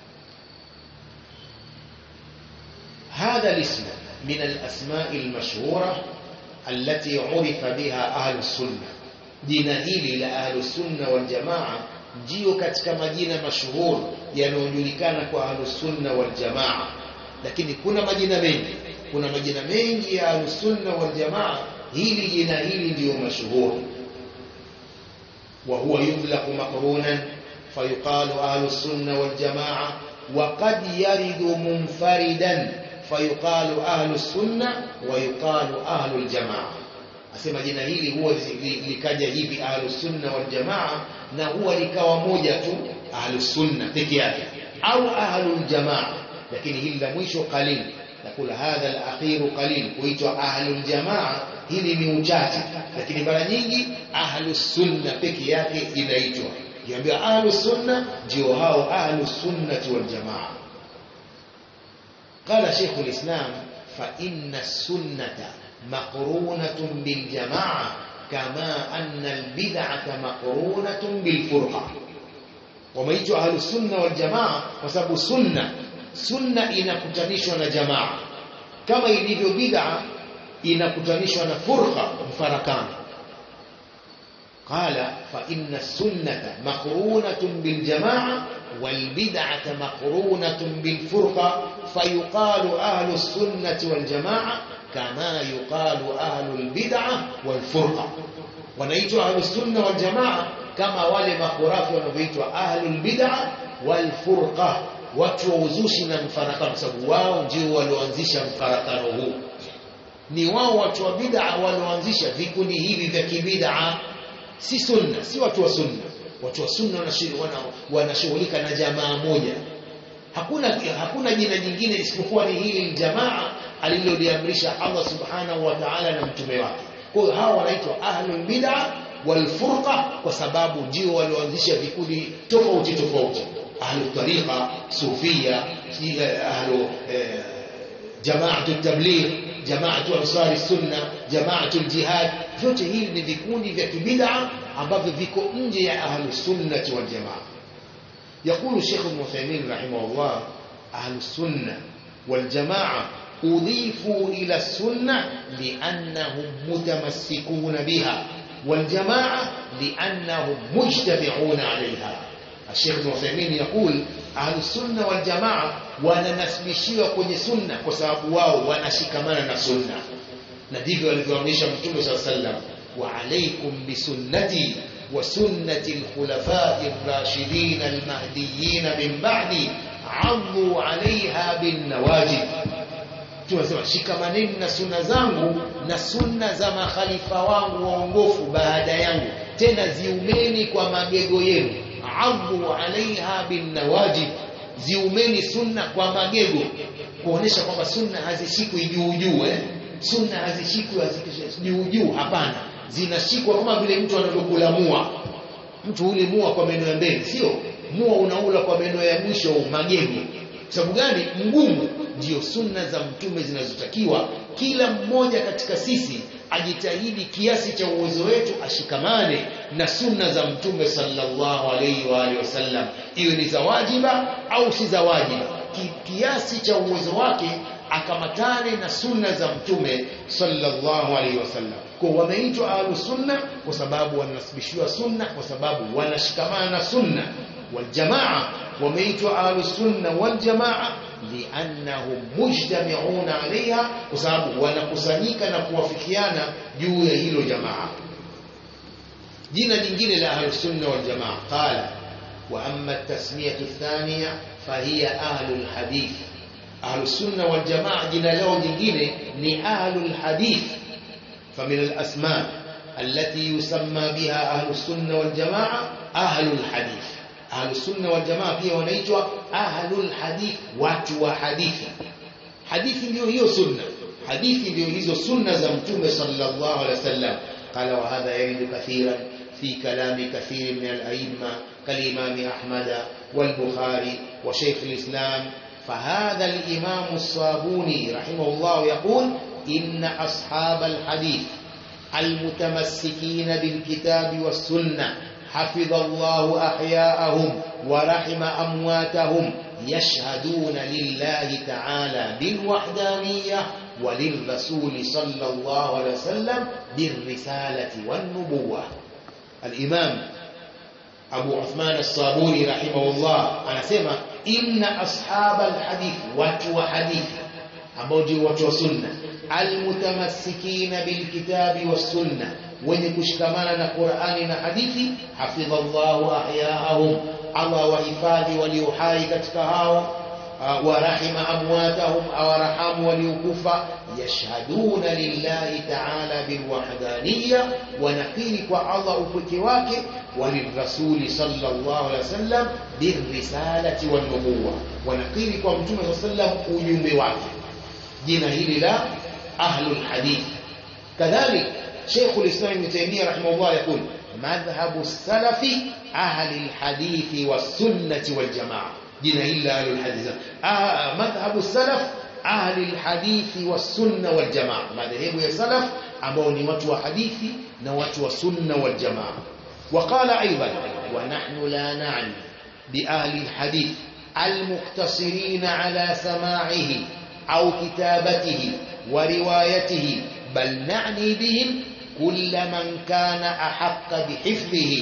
هذا الاسم من الأسماء المشهورة التي عرف بها أهل السنة jina hili la ahlusunna waljamaa ndio katika majina mashuhuri yanayojulikana kwa ahlusunna waljamaa lakini kuna majina mengi kuna majina mengi ya ahlusunna waljamaa hili jina hili ndiyo mashuhuri وهو يطلق مقرونا فيقال أهل السنة والجماعة وقد يرد منفردا فيقال أهل السنة ويقال أهل الجماعة asema jina hili huwa likaja hivi ahlus sunna wal jamaa na huwa likawa moja tu ahlus sunna peke yake au ahlul jamaa lakini hili la mwisho qalil nakula hadha al-akhir qalil kuitwa ahlul jamaa hili ni uchache lakini mara nyingi ahlus sunna peke yake inaitwa kiambia ahlus sunna ndio hao ahlus sunnati wal jamaa قال شيخ الإسلام فإن السنة مقرونة بالجماعة كما أن البدعة مقرونة بالفرقة وميتوا أهل السنة والجماعة وسبب السنة سنة inakutanishwa na jamaa kama ilivyo bid'a inakutanishwa na furqa mfarakano قال فإن السنة مقرونة بالجماعة والبدعة مقرونة بالفرقة فيقال أهل السنة والجماعة كما يقال أهل البدعة والفرقة ونيتوا أهل السنة والجماعة كما wale makhurafi wanavyoitwa ahlul bid'a wal furqa watu wa uzushi na mfarakano sababu wao ndio walioanzisha mfarakano huu ni wao watu wa bid'a walioanzisha vikundi hivi vya kibid'a si sunna si watu wa sunna watu wa sunna wanashughulika na jamaa moja hakuna hakuna jina jingine isipokuwa ni hili jamaa aliloliamrisha Allah subhanahu wa ta'ala na mtume wake kwa hiyo hawa wanaitwa ahlul bid'a wal furqa kwa sababu ndio walioanzisha vikundi tofauti tofauti ahlu tariqa sufia ahlu jamaatu tabligh jamaatu ansari sunna jamaatu jihad vyote hivi ni vikundi vya kibid'a ambavyo viko nje ya ahlu sunnati wal jamaa يقول الشيخ ابن عثيمين رحمه الله أهل السنة والجماعة أضيفوا إلى السنة لأنهم متمسكون بها والجماعة لأنهم مجتمعون عليها الشيخ ابن عثيمين يقول أهل السنة والجماعة wananasibishiwa kwenye sunna kwa sababu wao wanashikamana na sunna na ndivyo alivyoamrisha mtume saa sallam wa alaikum bisunnati وسنة الخلفاء الراشدين المهديين من بعدي عضوا عليها بالنواجذ tunasema shikamaneni na sunna zangu na sunna za makhalifa wangu waongofu baada yangu tena ziumeni kwa magego yenu adhu alaiha binnawajib ziumeni sunna kwa magego kuonesha kwamba sunna hazishikwi juu juu eh? sunna hazishikwi juu juu hapana zinashikwa kama vile mtu anavyokula mua mtu ule mua kwa meno ya mbele sio mua unaula kwa meno ya mwisho magego sababu gani mgumu ndio sunna za mtume zinazotakiwa kila mmoja katika sisi ajitahidi kiasi cha uwezo wetu ashikamane na sunna za mtume sallallahu alaihi wa alihi wasallam iwe ni za wajiba au si za wajiba Ki, kiasi cha uwezo wake akamatane na sunna za mtume sallallahu alaihi wasallam kwa wameitwa ahlu sunna kwa sababu wanasibishiwa sunna kwa sababu wanashikamana na sunna waljamaa wameitwa ahlu sunna waljamaa liannahum mujtami'una alaiha kwa sababu wanakusanyika na kuwafikiana juu ya hilo jamaa jina jingine la ahlu sunna wal jamaa qala wa amma at-tasmiyatu ath-thaniya fahiya ahlu al-hadith ahlu sunna wal jamaa jina lao jingine ni ahlu al-hadith فمن الأسماء التي يسمى بها أهل السنة والجماعة أهل الحديث أهل السنة والجماعة pia wanaitwa ahlul hadith watu wa hadithi hadithi ndio hiyo sunna hadithi ndio hizo sunna za mtume sallallahu alaihi wasallam قال وهذا يرد كثيرا في كلام كثير من الأئمة كالإمام أحمد والبخاري وشيخ الإسلام فهذا الإمام الصابوني رحمه الله يقول إن أصحاب الحديث المتمسكين بالكتاب والسنة حفظ الله أحياءهم ورحم أمواتهم يشهدون لله تعالى بالوحدانية وللرسول صلى الله عليه وسلم بالرسالة والنبوة الإمام أبو عثمان الصابوني رحمه الله أنا سمع إن أصحاب الحديث واتوا حديث ambao ndio watu wa sunna almutamassikina bilkitabi wassunna wenye kushikamana na Qur'ani na hadithi hafidhallahu ahyaahum Allah wahifadhi walio hai katika hao wa rahima amwatahum awarahamu waliokufa yashhaduna lillahi ta'ala bilwahdaniyya wanakiri kwa Allah upweke wake walirrasuli sallallahu alaihi wasallam birrisalati wan nubuwwa wanakiri kwa mtume sallallahu alaihi wasallam ujumbe wake jina hili la ahlul hadith kadhalik Sheikh al-Islam Ibn Taymiyyah rahimahullah يقول مذهب السلف أهل الحديث والسنة والجماعة جنا إلا أهل الحديث آه مذهب السلف أهل الحديث والسنة والجماعة مذهب يا سلف ambao ni watu wa hadithi na watu wa sunna wal jamaa وقال ايضا ونحن لا نعني باهل الحديث المقتصرين على سماعه أو كتابته وروايته بل نعني بهم كل من كان أحق بحفظه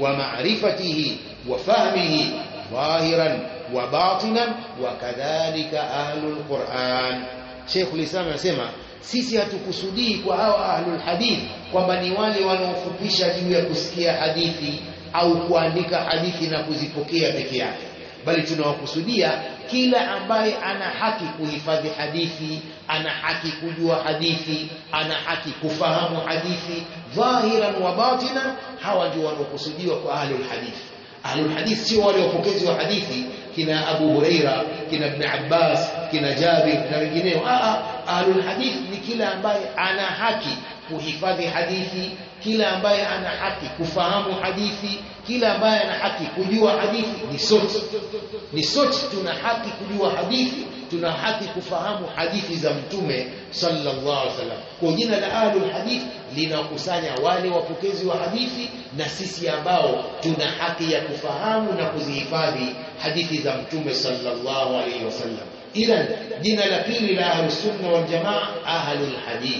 ومعرفته وفهمه ظاهرا وباطنا وكذلك أهل القرآن شيخ الإسلام يسمى sisi hatukusudii kwa hawa ahlul hadith kwamba ni wale wanaofupisha juu ya kusikia hadithi au kuandika hadithi na kuzipokea peke yake bali tunawakusudia kila ambaye ana haki kuhifadhi hadithi ana haki kujua hadithi ana haki kufahamu hadithi dhahiran wa batinan hawa ndio wanaokusudiwa kwa ahlul hadith ahlul hadith sio wale wapokezi wa hadithi kina Abu Huraira kina Ibn Abbas kina Jabir na wengineo a ahlul hadith ni kila ambaye ana haki kuhifadhi hadithi kila ambaye ana haki kufahamu hadithi kila ambaye ana haki kujua hadithi ni sote ni sote tuna haki kujua hadithi tuna haki kufahamu hadithi za mtume sallallahu alaihi wasallam kwa jina la ahlul hadith linakusanya wale wapokezi wa hadithi na sisi ambao tuna haki ya kufahamu na kuzihifadhi hadithi za mtume sallallahu alaihi wasallam ila jina la pili la ahlus sunna wal jamaa ahlul hadith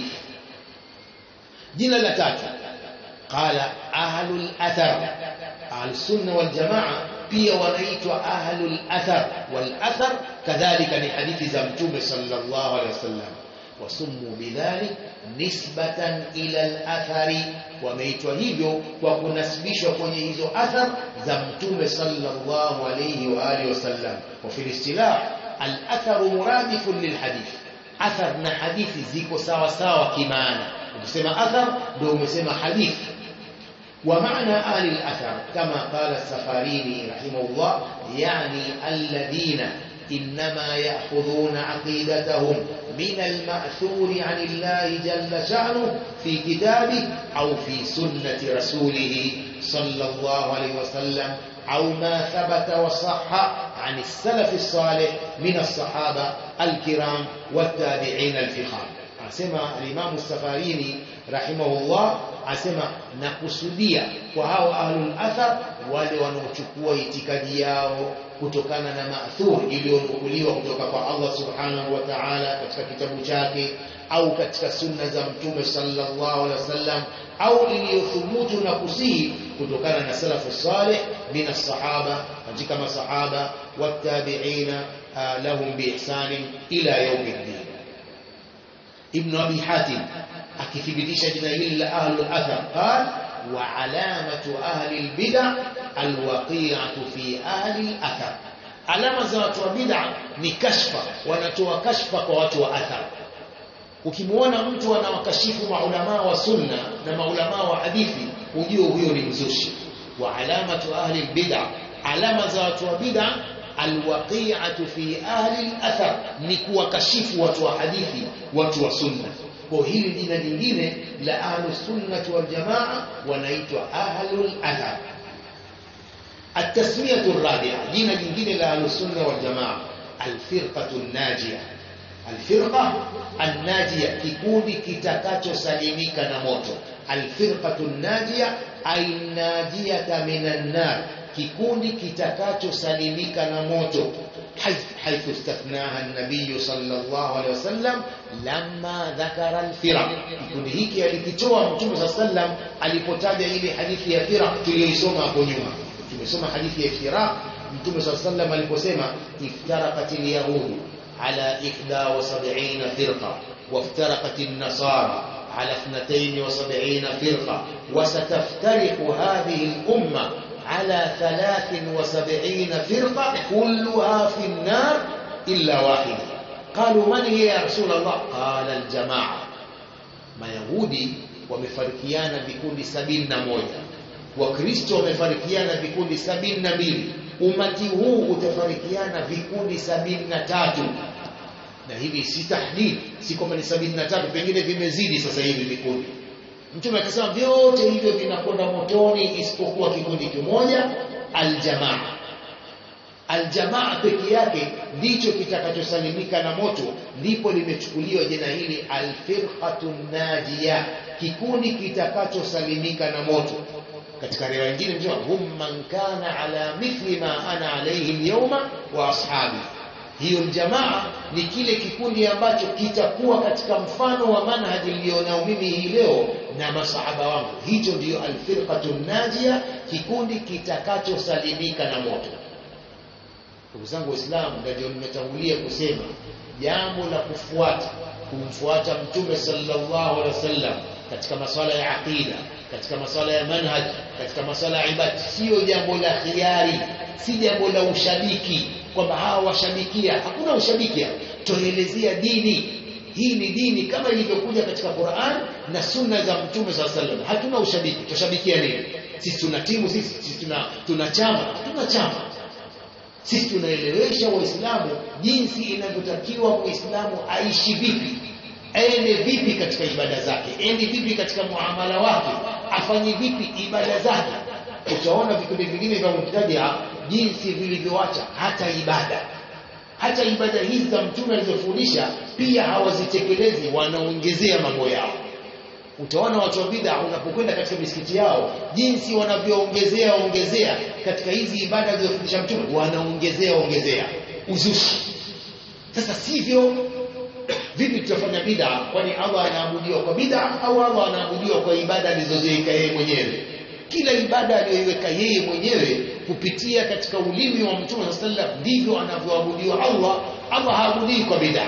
jina la tatu qala ahlul athar ahlus sunna wal jamaa pia wanaitwa ahlul athar wal athar kadhalika ni hadithi za mtume sallallahu alaihi wasallam wasummu bidhalik nisbatan ila al-athari wameitwa hivyo kwa kunasibishwa kwenye hizo athar za mtume sallallahu alayhi wa alihi wasallam wa fil istilah al-athar muradifun lilhadith athar na hadithi ziko sawa sawa kimaana ukisema athar ndio umesema hadithi ومعنى آل الأثر كما قال السفاريني رحمه الله يعني الذين إنما يأخذون عقيدتهم من المأثور عن الله جل شأنه في كتابه أو في سنة رسوله صلى الله عليه وسلم أو ما ثبت وصح عن السلف الصالح من الصحابة الكرام والتابعين الفخام asema alimamu safarini rahimahullah asema nakusudia kwa hao ahlul athar wale wanaochukua itikadi yao kutokana na maathur iliyonukuliwa kutoka kwa Allah subhanahu wa ta'ala katika kitabu chake au katika sunna za mtume sallallahu alaihi wasallam au iliyothubutu na kusihi kutokana na salafu salih min as-sahaba katika masahaba wattabi'ina lahum biihsanin ila yawmiddin ابن أبي حاتم akithibitisha jina hili la ahlul athar qal wa alamatu ahli albid'a alwaqi'atu fi ahli athar alama za watu wa bid'a ni kashfa wanatoa kashfa kwa watu wa athar ukimwona mtu anawakashifu maulama wa sunna na maulama wa hadithi ujue huyo ni mzushi wa alamatu ahli albid'a alama za watu wa bid'a alwaqi'atu fi ahli al-athar ni kuwakashifu watu wa hadithi watu wa sunna kwa hili jina lingine la ahlus sunnah wal jamaa wanaitwa ahlul athar التسميه الرابعه جينا jingine la ahlus sunnah wal jamaa alfirqatu najiyah alfirqa annajiyah kikundi kitakachosalimika na moto alfirqatu najiyah ay najiyata minan nar kikundi kitakachosalimika na moto حيث استثناها النبي صلى الله عليه وسلم لما ذكر الفرق kikundi hiki alikitoa mtume صلى الله عليه وسلم alipotaja ile hadithi ya firaq tuliyoisoma hapo nyuma tumesoma hadithi ya firaq mtume صلى الله عليه وسلم aliposema iftaraqat alyahud ala 71 firqa وافترقت النصارى على 72 فرقه وستفترق هذه الامه على ثلاث وسبعين فرقة كلها في النار إلا واحدة قالوا من هي يا رسول الله قال الجماعة ما يهودي wamefarikiana vikundi sabini na moja wakristo wamefarikiana vikundi sabini na mbili umati huu utafarikiana vikundi sabini na tatu na hivi si tahdid si kwamba ni sabini na tatu pengine vimezidi sasa hivi vikundi Mtume akasema vyote hivyo vinakwenda motoni isipokuwa kikundi kimoja aljamaa. Aljamaa peke yake ndicho kitakachosalimika na moto, ndipo limechukuliwa jina hili alfirqatu najiya, kikundi kitakachosalimika na moto. Katika riwaya nyingine mtume hum man kana ala mithli ma ana alayhi alyawma wa ashabi hiyo jamaa ni kile kikundi ambacho kitakuwa katika mfano wa manhaji nilionao mimi hii leo na masahaba wangu hicho ndiyo alfirqatu najia kikundi kitakachosalimika na moto ndugu zangu waislamu ndio nimetangulia kusema jambo la kufuata kumfuata mtume sallallahu alaihi wasallam katika masuala ya aqida katika masuala ya manhaj katika masuala ya ibada sio jambo la khiari si jambo la ushabiki kwamba hawa washabikia hakuna ushabikia tuelezea dini hii ni dini kama ilivyokuja katika Qur'an na sunna za mtume sallallahu alaihi wasallam hatuna ushabiki tushabikia nini sisi tuna timu sisi, sisi tuna tuna chama hatuna chama sisi tunaelewesha waislamu jinsi inavyotakiwa muislamu aishi vipi aende vipi katika ibada zake ende vipi katika muamala wake afanye vipi ibada zake utaona vikundi vingine vya mubtadia jinsi vilivyoacha hata ibada hata ibada hizi za mtume alizofundisha pia hawazitekelezi wanaongezea mambo yao utaona watu wa bid'a unapokwenda katika misikiti yao jinsi wanavyoongezea ongezea katika hizi ibada alizofundisha mtume wanaongezea ongezea uzushi sasa sivyo vipi tutafanya bid'a kwani Allah anaabudiwa kwa bid'a au Allah anaabudiwa kwa ibada alizoziweka yeye mwenyewe kila ibada aliyoiweka yeye mwenyewe kupitia katika ulimi wa Mtume sallam ndivyo anavyoabudiwa Allah Allah haabudii kwa bid'a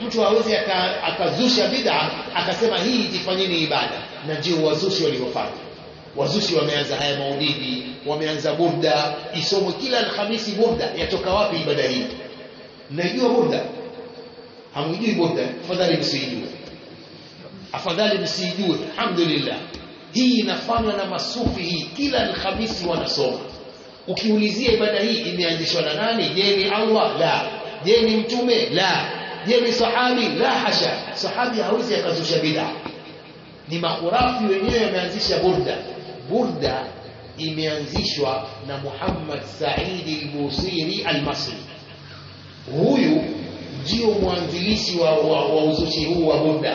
mtu hawezi aka- akazusha bid'a akasema hii jifanyeni ibada na ndio wazushi waliofanya wazushi wameanza haya maulidi wameanza burda isomwe kila alhamisi burda yatoka wapi ibada hii mnaijua burda hamwijui burda afadhali msiijue afadhali msiijue alhamdulillah hii inafanywa na masufi hii kila alhamisi wanasoma ukiulizia ibada hii imeanzishwa na nani je ni allah la je ni mtume la je ni sahabi la hasha sahabi hawezi akazusha bid'a ni makhurafi wenyewe wameanzisha burda burda imeanzishwa na Muhammad Saidi al-Busiri al-Masri huyu ndio mwanzilishi wa, wa, wa uzushi huu wa burda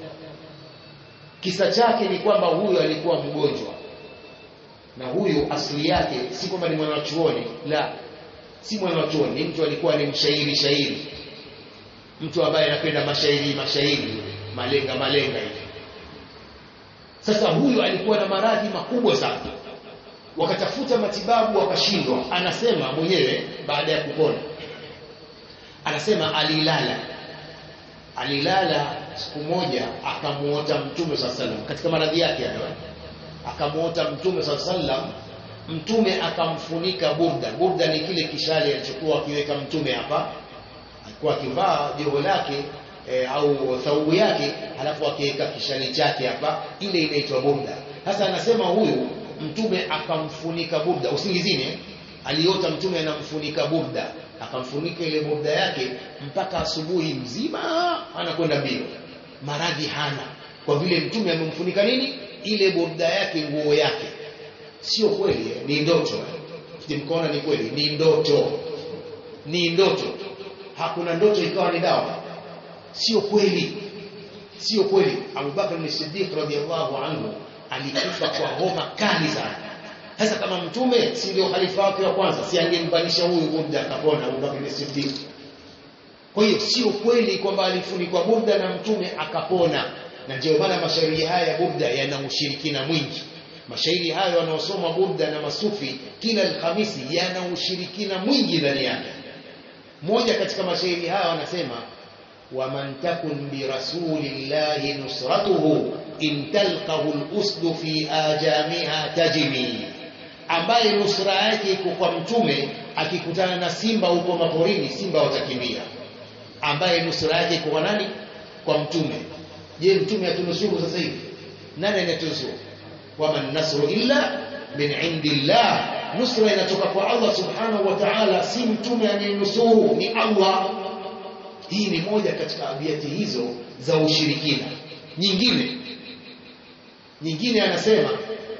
kisa chake ni kwamba huyu alikuwa mgonjwa na huyu asili yake si kwamba ni mwanachuoni la si mwanachuoni ni mtu alikuwa ni mshairi shairi mtu ambaye anapenda mashairi mashairi malenga malenga hivi sasa huyu alikuwa na maradhi makubwa sana wakatafuta matibabu wakashindwa anasema mwenyewe baada ya kupona anasema alilala alilala siku moja akamuota mtume saa salam katika maradhi yake hayo akamuota mtume saa salam mtume akamfunika burda burda ni kile kishale alichokuwa akiweka mtume hapa alikuwa akivaa joho lake e, au thaubu yake halafu akiweka kishali chake hapa ile inaitwa burda sasa anasema huyu mtume akamfunika burda usingizini eh? aliota mtume anamfunika burda akamfunika ile burda yake mpaka asubuhi mzima anakwenda mbio maradhi hana kwa vile mtume amemfunika nini ile burda yake nguo yake sio kweli eh? ni ndoto mkaona ni kweli ni ndoto ni ndoto hakuna ndoto ikawa ni dawa sio kweli sio kweli Abubakar ni Siddiq radhiallahu anhu alikufa kwa homa kali sana sasa kama mtume si ndio khalifa wake wa kwanza si angembanisha huyu burda akapona Abubakar ni Siddiq kwa hiyo sio kweli kwamba alifunikwa burda na mtume akapona na ndio maana mashairi haya ya burda yana ushirikina mwingi mashairi hayo wanaosoma burda na masufi kila alhamisi yana ushirikina mwingi ndani yake moja katika mashairi haya wanasema ومن تكن برسول الله نصرته إن تلقه الأسد في آجامها تجمي ambaye nusra yake iko kwa mtume akikutana na simba huko maporini simba watakimbia ambaye nusra yake iko kwa nani kwa mtume je mtume atunusuru sasa hivi nani anatunusuru waman nasru illa min indillah nusra inatoka kwa Allah subhanahu wa ta'ala si mtume anayenusuru ni Allah hii ni moja katika abiati hizo za ushirikina nyingine nyingine anasema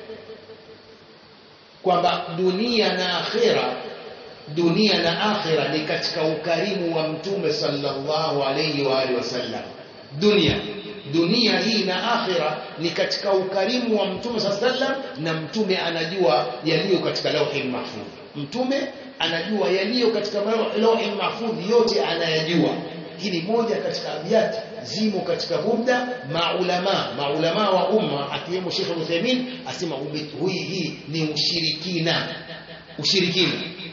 kwamba dunia na akhira dunia na akhira ni katika ukarimu wa mtume sallallahu alayhi wa alihi wasallam dunia dunia hii na akhira ni katika ukarimu wa mtume sallallahu alayhi wasallam na mtume anajua yaliyo katika lauhi mahfudh mtume anajua yaliyo katika lauhi mahfudh yote anayajua hii ni moja katika abiyati zimo katika burda maulama maulama wa umma akiwemo Sheikh Uthaymeen asema hii hii ni ushirikina ushirikina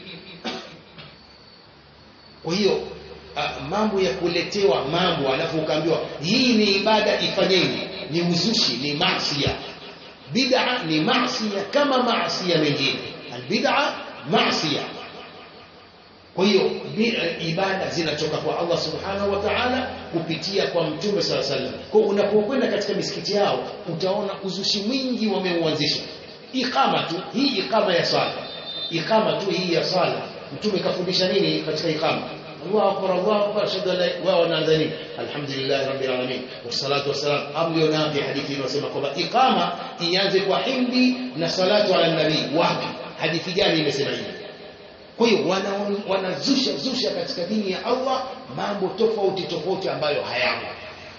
kwa hiyo uh, mambo ya kuletewa mambo alafu ukaambiwa hii ni ibada ifanyeni ni uzushi ni maasiya bid'a ni maasiya kama maasiya mengine albid'a maasiya kwa hiyo ibada zinatoka kwa Allah subhanahu wa ta'ala kupitia kwa mtume sala sallam kwa unapokwenda katika misikiti yao utaona uzushi mwingi wameuanzisha ikama tu hii ikama ya sala ikama tu hii ya sala mtume kafundisha nini katika ikama Allahu akbar Allahu akbar ashhadu an la wa wanaanza nini alhamdulillah rabbil alamin wassalatu wassalam amlio nabi hadithi inasema kwamba ikama ianze kwa hindi na salatu ala nabii wapi hadithi gani imesema hivi kwa hiyo wanazusha wana zusha katika dini ya Allah mambo tofauti tofauti ambayo hayamo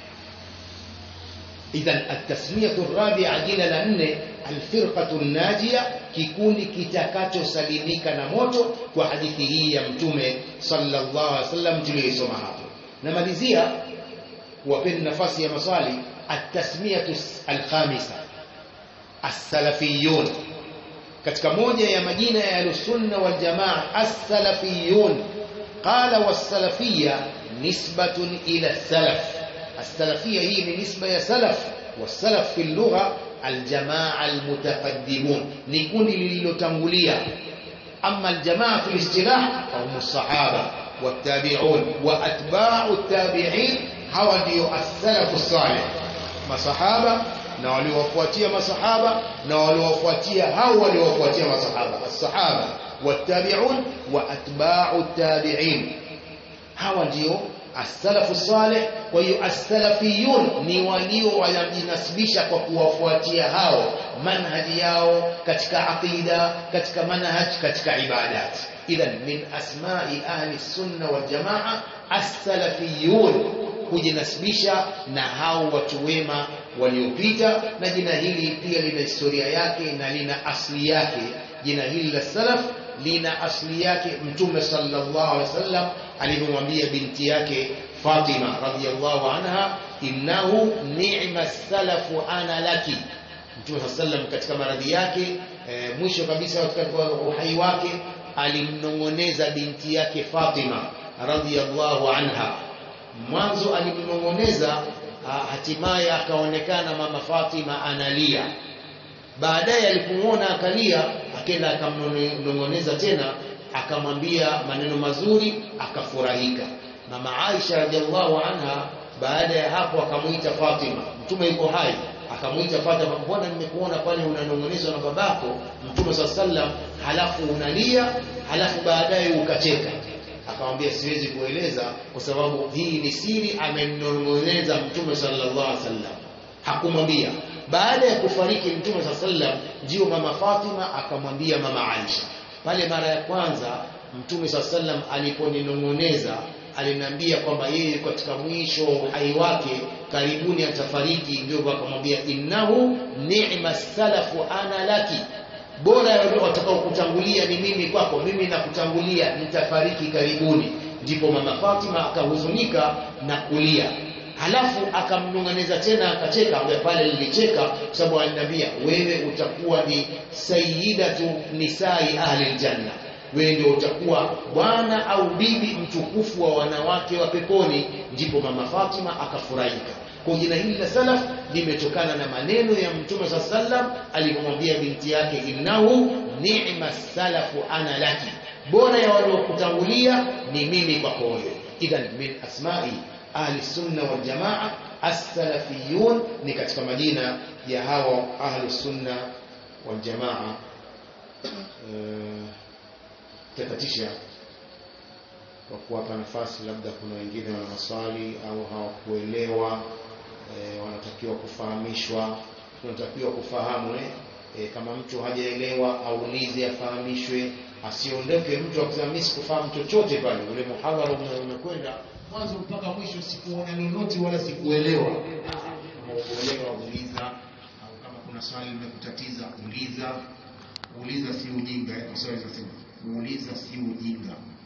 idhan at-tasmiyatu ar-rabi'a jina la nne al-firqatu an-najia kikundi kitakachosalimika na moto kwa hadithi hii ya mtume sallallahu alaihi wasallam tuliyosoma hapo namalizia wapeni nafasi ya maswali at-tasmiyatu al-khamisa as-salafiyun katika moja ya majina ya al-sunna wal jamaa as-salafiyun qala was-salafiyya nisbatun ila salaf السلفية هي نسبة يا سلف والسلف في اللغة الجماعة المتقدمون نكون للتنغولية أما الجماعة في الاصطلاح فهم الصحابة والتابعون وأتباع التابعين هو ndio السلف الصالح masahaba na waliowafuatia masahaba na waliowafuatia hao waliowafuatia masahaba as-sahaba wat-tabi'un wa atba'u at-tabi'in hawa ndio as-salafu salih kwa hiyo as-salafiyun ni walio wanajinasibisha kwa kuwafuatia hao manhaji yao katika aqida katika manhaj katika ibadat idhan min asma'i ahli sunna wal jamaa as-salafiyun kujinasibisha na hao watu wema waliopita na jina hili pia lina historia yake na lina asli yake jina hili la salaf lina asli yake mtume sallallahu alaihi wasallam alivyomwambia binti yake Fatima radhiyallahu anha innahu ni'ma salafu ana laki mtume sallam katika maradhi yake e, mwisho kabisa katika uhai wake alimnongoneza binti yake Fatima radhiyallahu anha mwanzo alimnongoneza hatimaye akaonekana mama Fatima analia baadaye alipomuona akalia akenda akamnongoneza tena akamwambia maneno mazuri akafurahika mama Aisha radhiallahu anha baada ya hapo akamuita Fatima mtume yuko hai akamuita Fatima mbona nimekuona pale unanongonezwa na babako mtume sallam halafu unalia halafu baadaye ukacheka akamwambia siwezi kueleza kwa sababu hii ni siri amenong'oneza mtume sallallahu alaihi wasallam hakumwambia baada ya kufariki mtume sallam ndio mama Fatima akamwambia mama Aisha pale mara ya kwanza mtume sallam aliponinong'oneza aliniambia kwamba yeye katika mwisho uhai wake karibuni atafariki ndio akamwambia innahu ni'ma salafu ana laki bora ya watakao kutangulia ni mimi kwako mimi nakutangulia nitafariki karibuni ndipo mama Fatima akahuzunika na kulia halafu akamnunganiza tena akacheka ambaye pale nilicheka kwa sababu aliniambia wewe utakuwa ni sayyidatu nisai ahli aljanna wewe ndio utakuwa bwana au bibi mtukufu wa wanawake wa peponi ndipo mama Fatima akafurahika kwa jina hili la salaf limetokana na maneno ya mtume sa sallam alipomwambia binti yake innahu ni'ma salafu ana laki bora ya waliokutangulia ni mimi kwako wewe idhan min asma'i ahli sunna wal jamaa as-salafiyun ni katika majina ya hao ahli sunna wal jamaa takatisha kwa kuwapa nafasi labda kuna wengine wana maswali au hawakuelewa e, wanatakiwa kufahamishwa tunatakiwa kufahamu eh? E, kama mtu hajaelewa aulize afahamishwe asiondoke mtu akisema mimi sikufahamu chochote pale ule muhadhara umekwenda mwanzo mpaka mwisho sikuona lolote wala sikuelewa kama ukuelewa uliza au kama kuna swali limekutatiza uliza uliza si ujinga eh? Kiswahili sema uliza si ujinga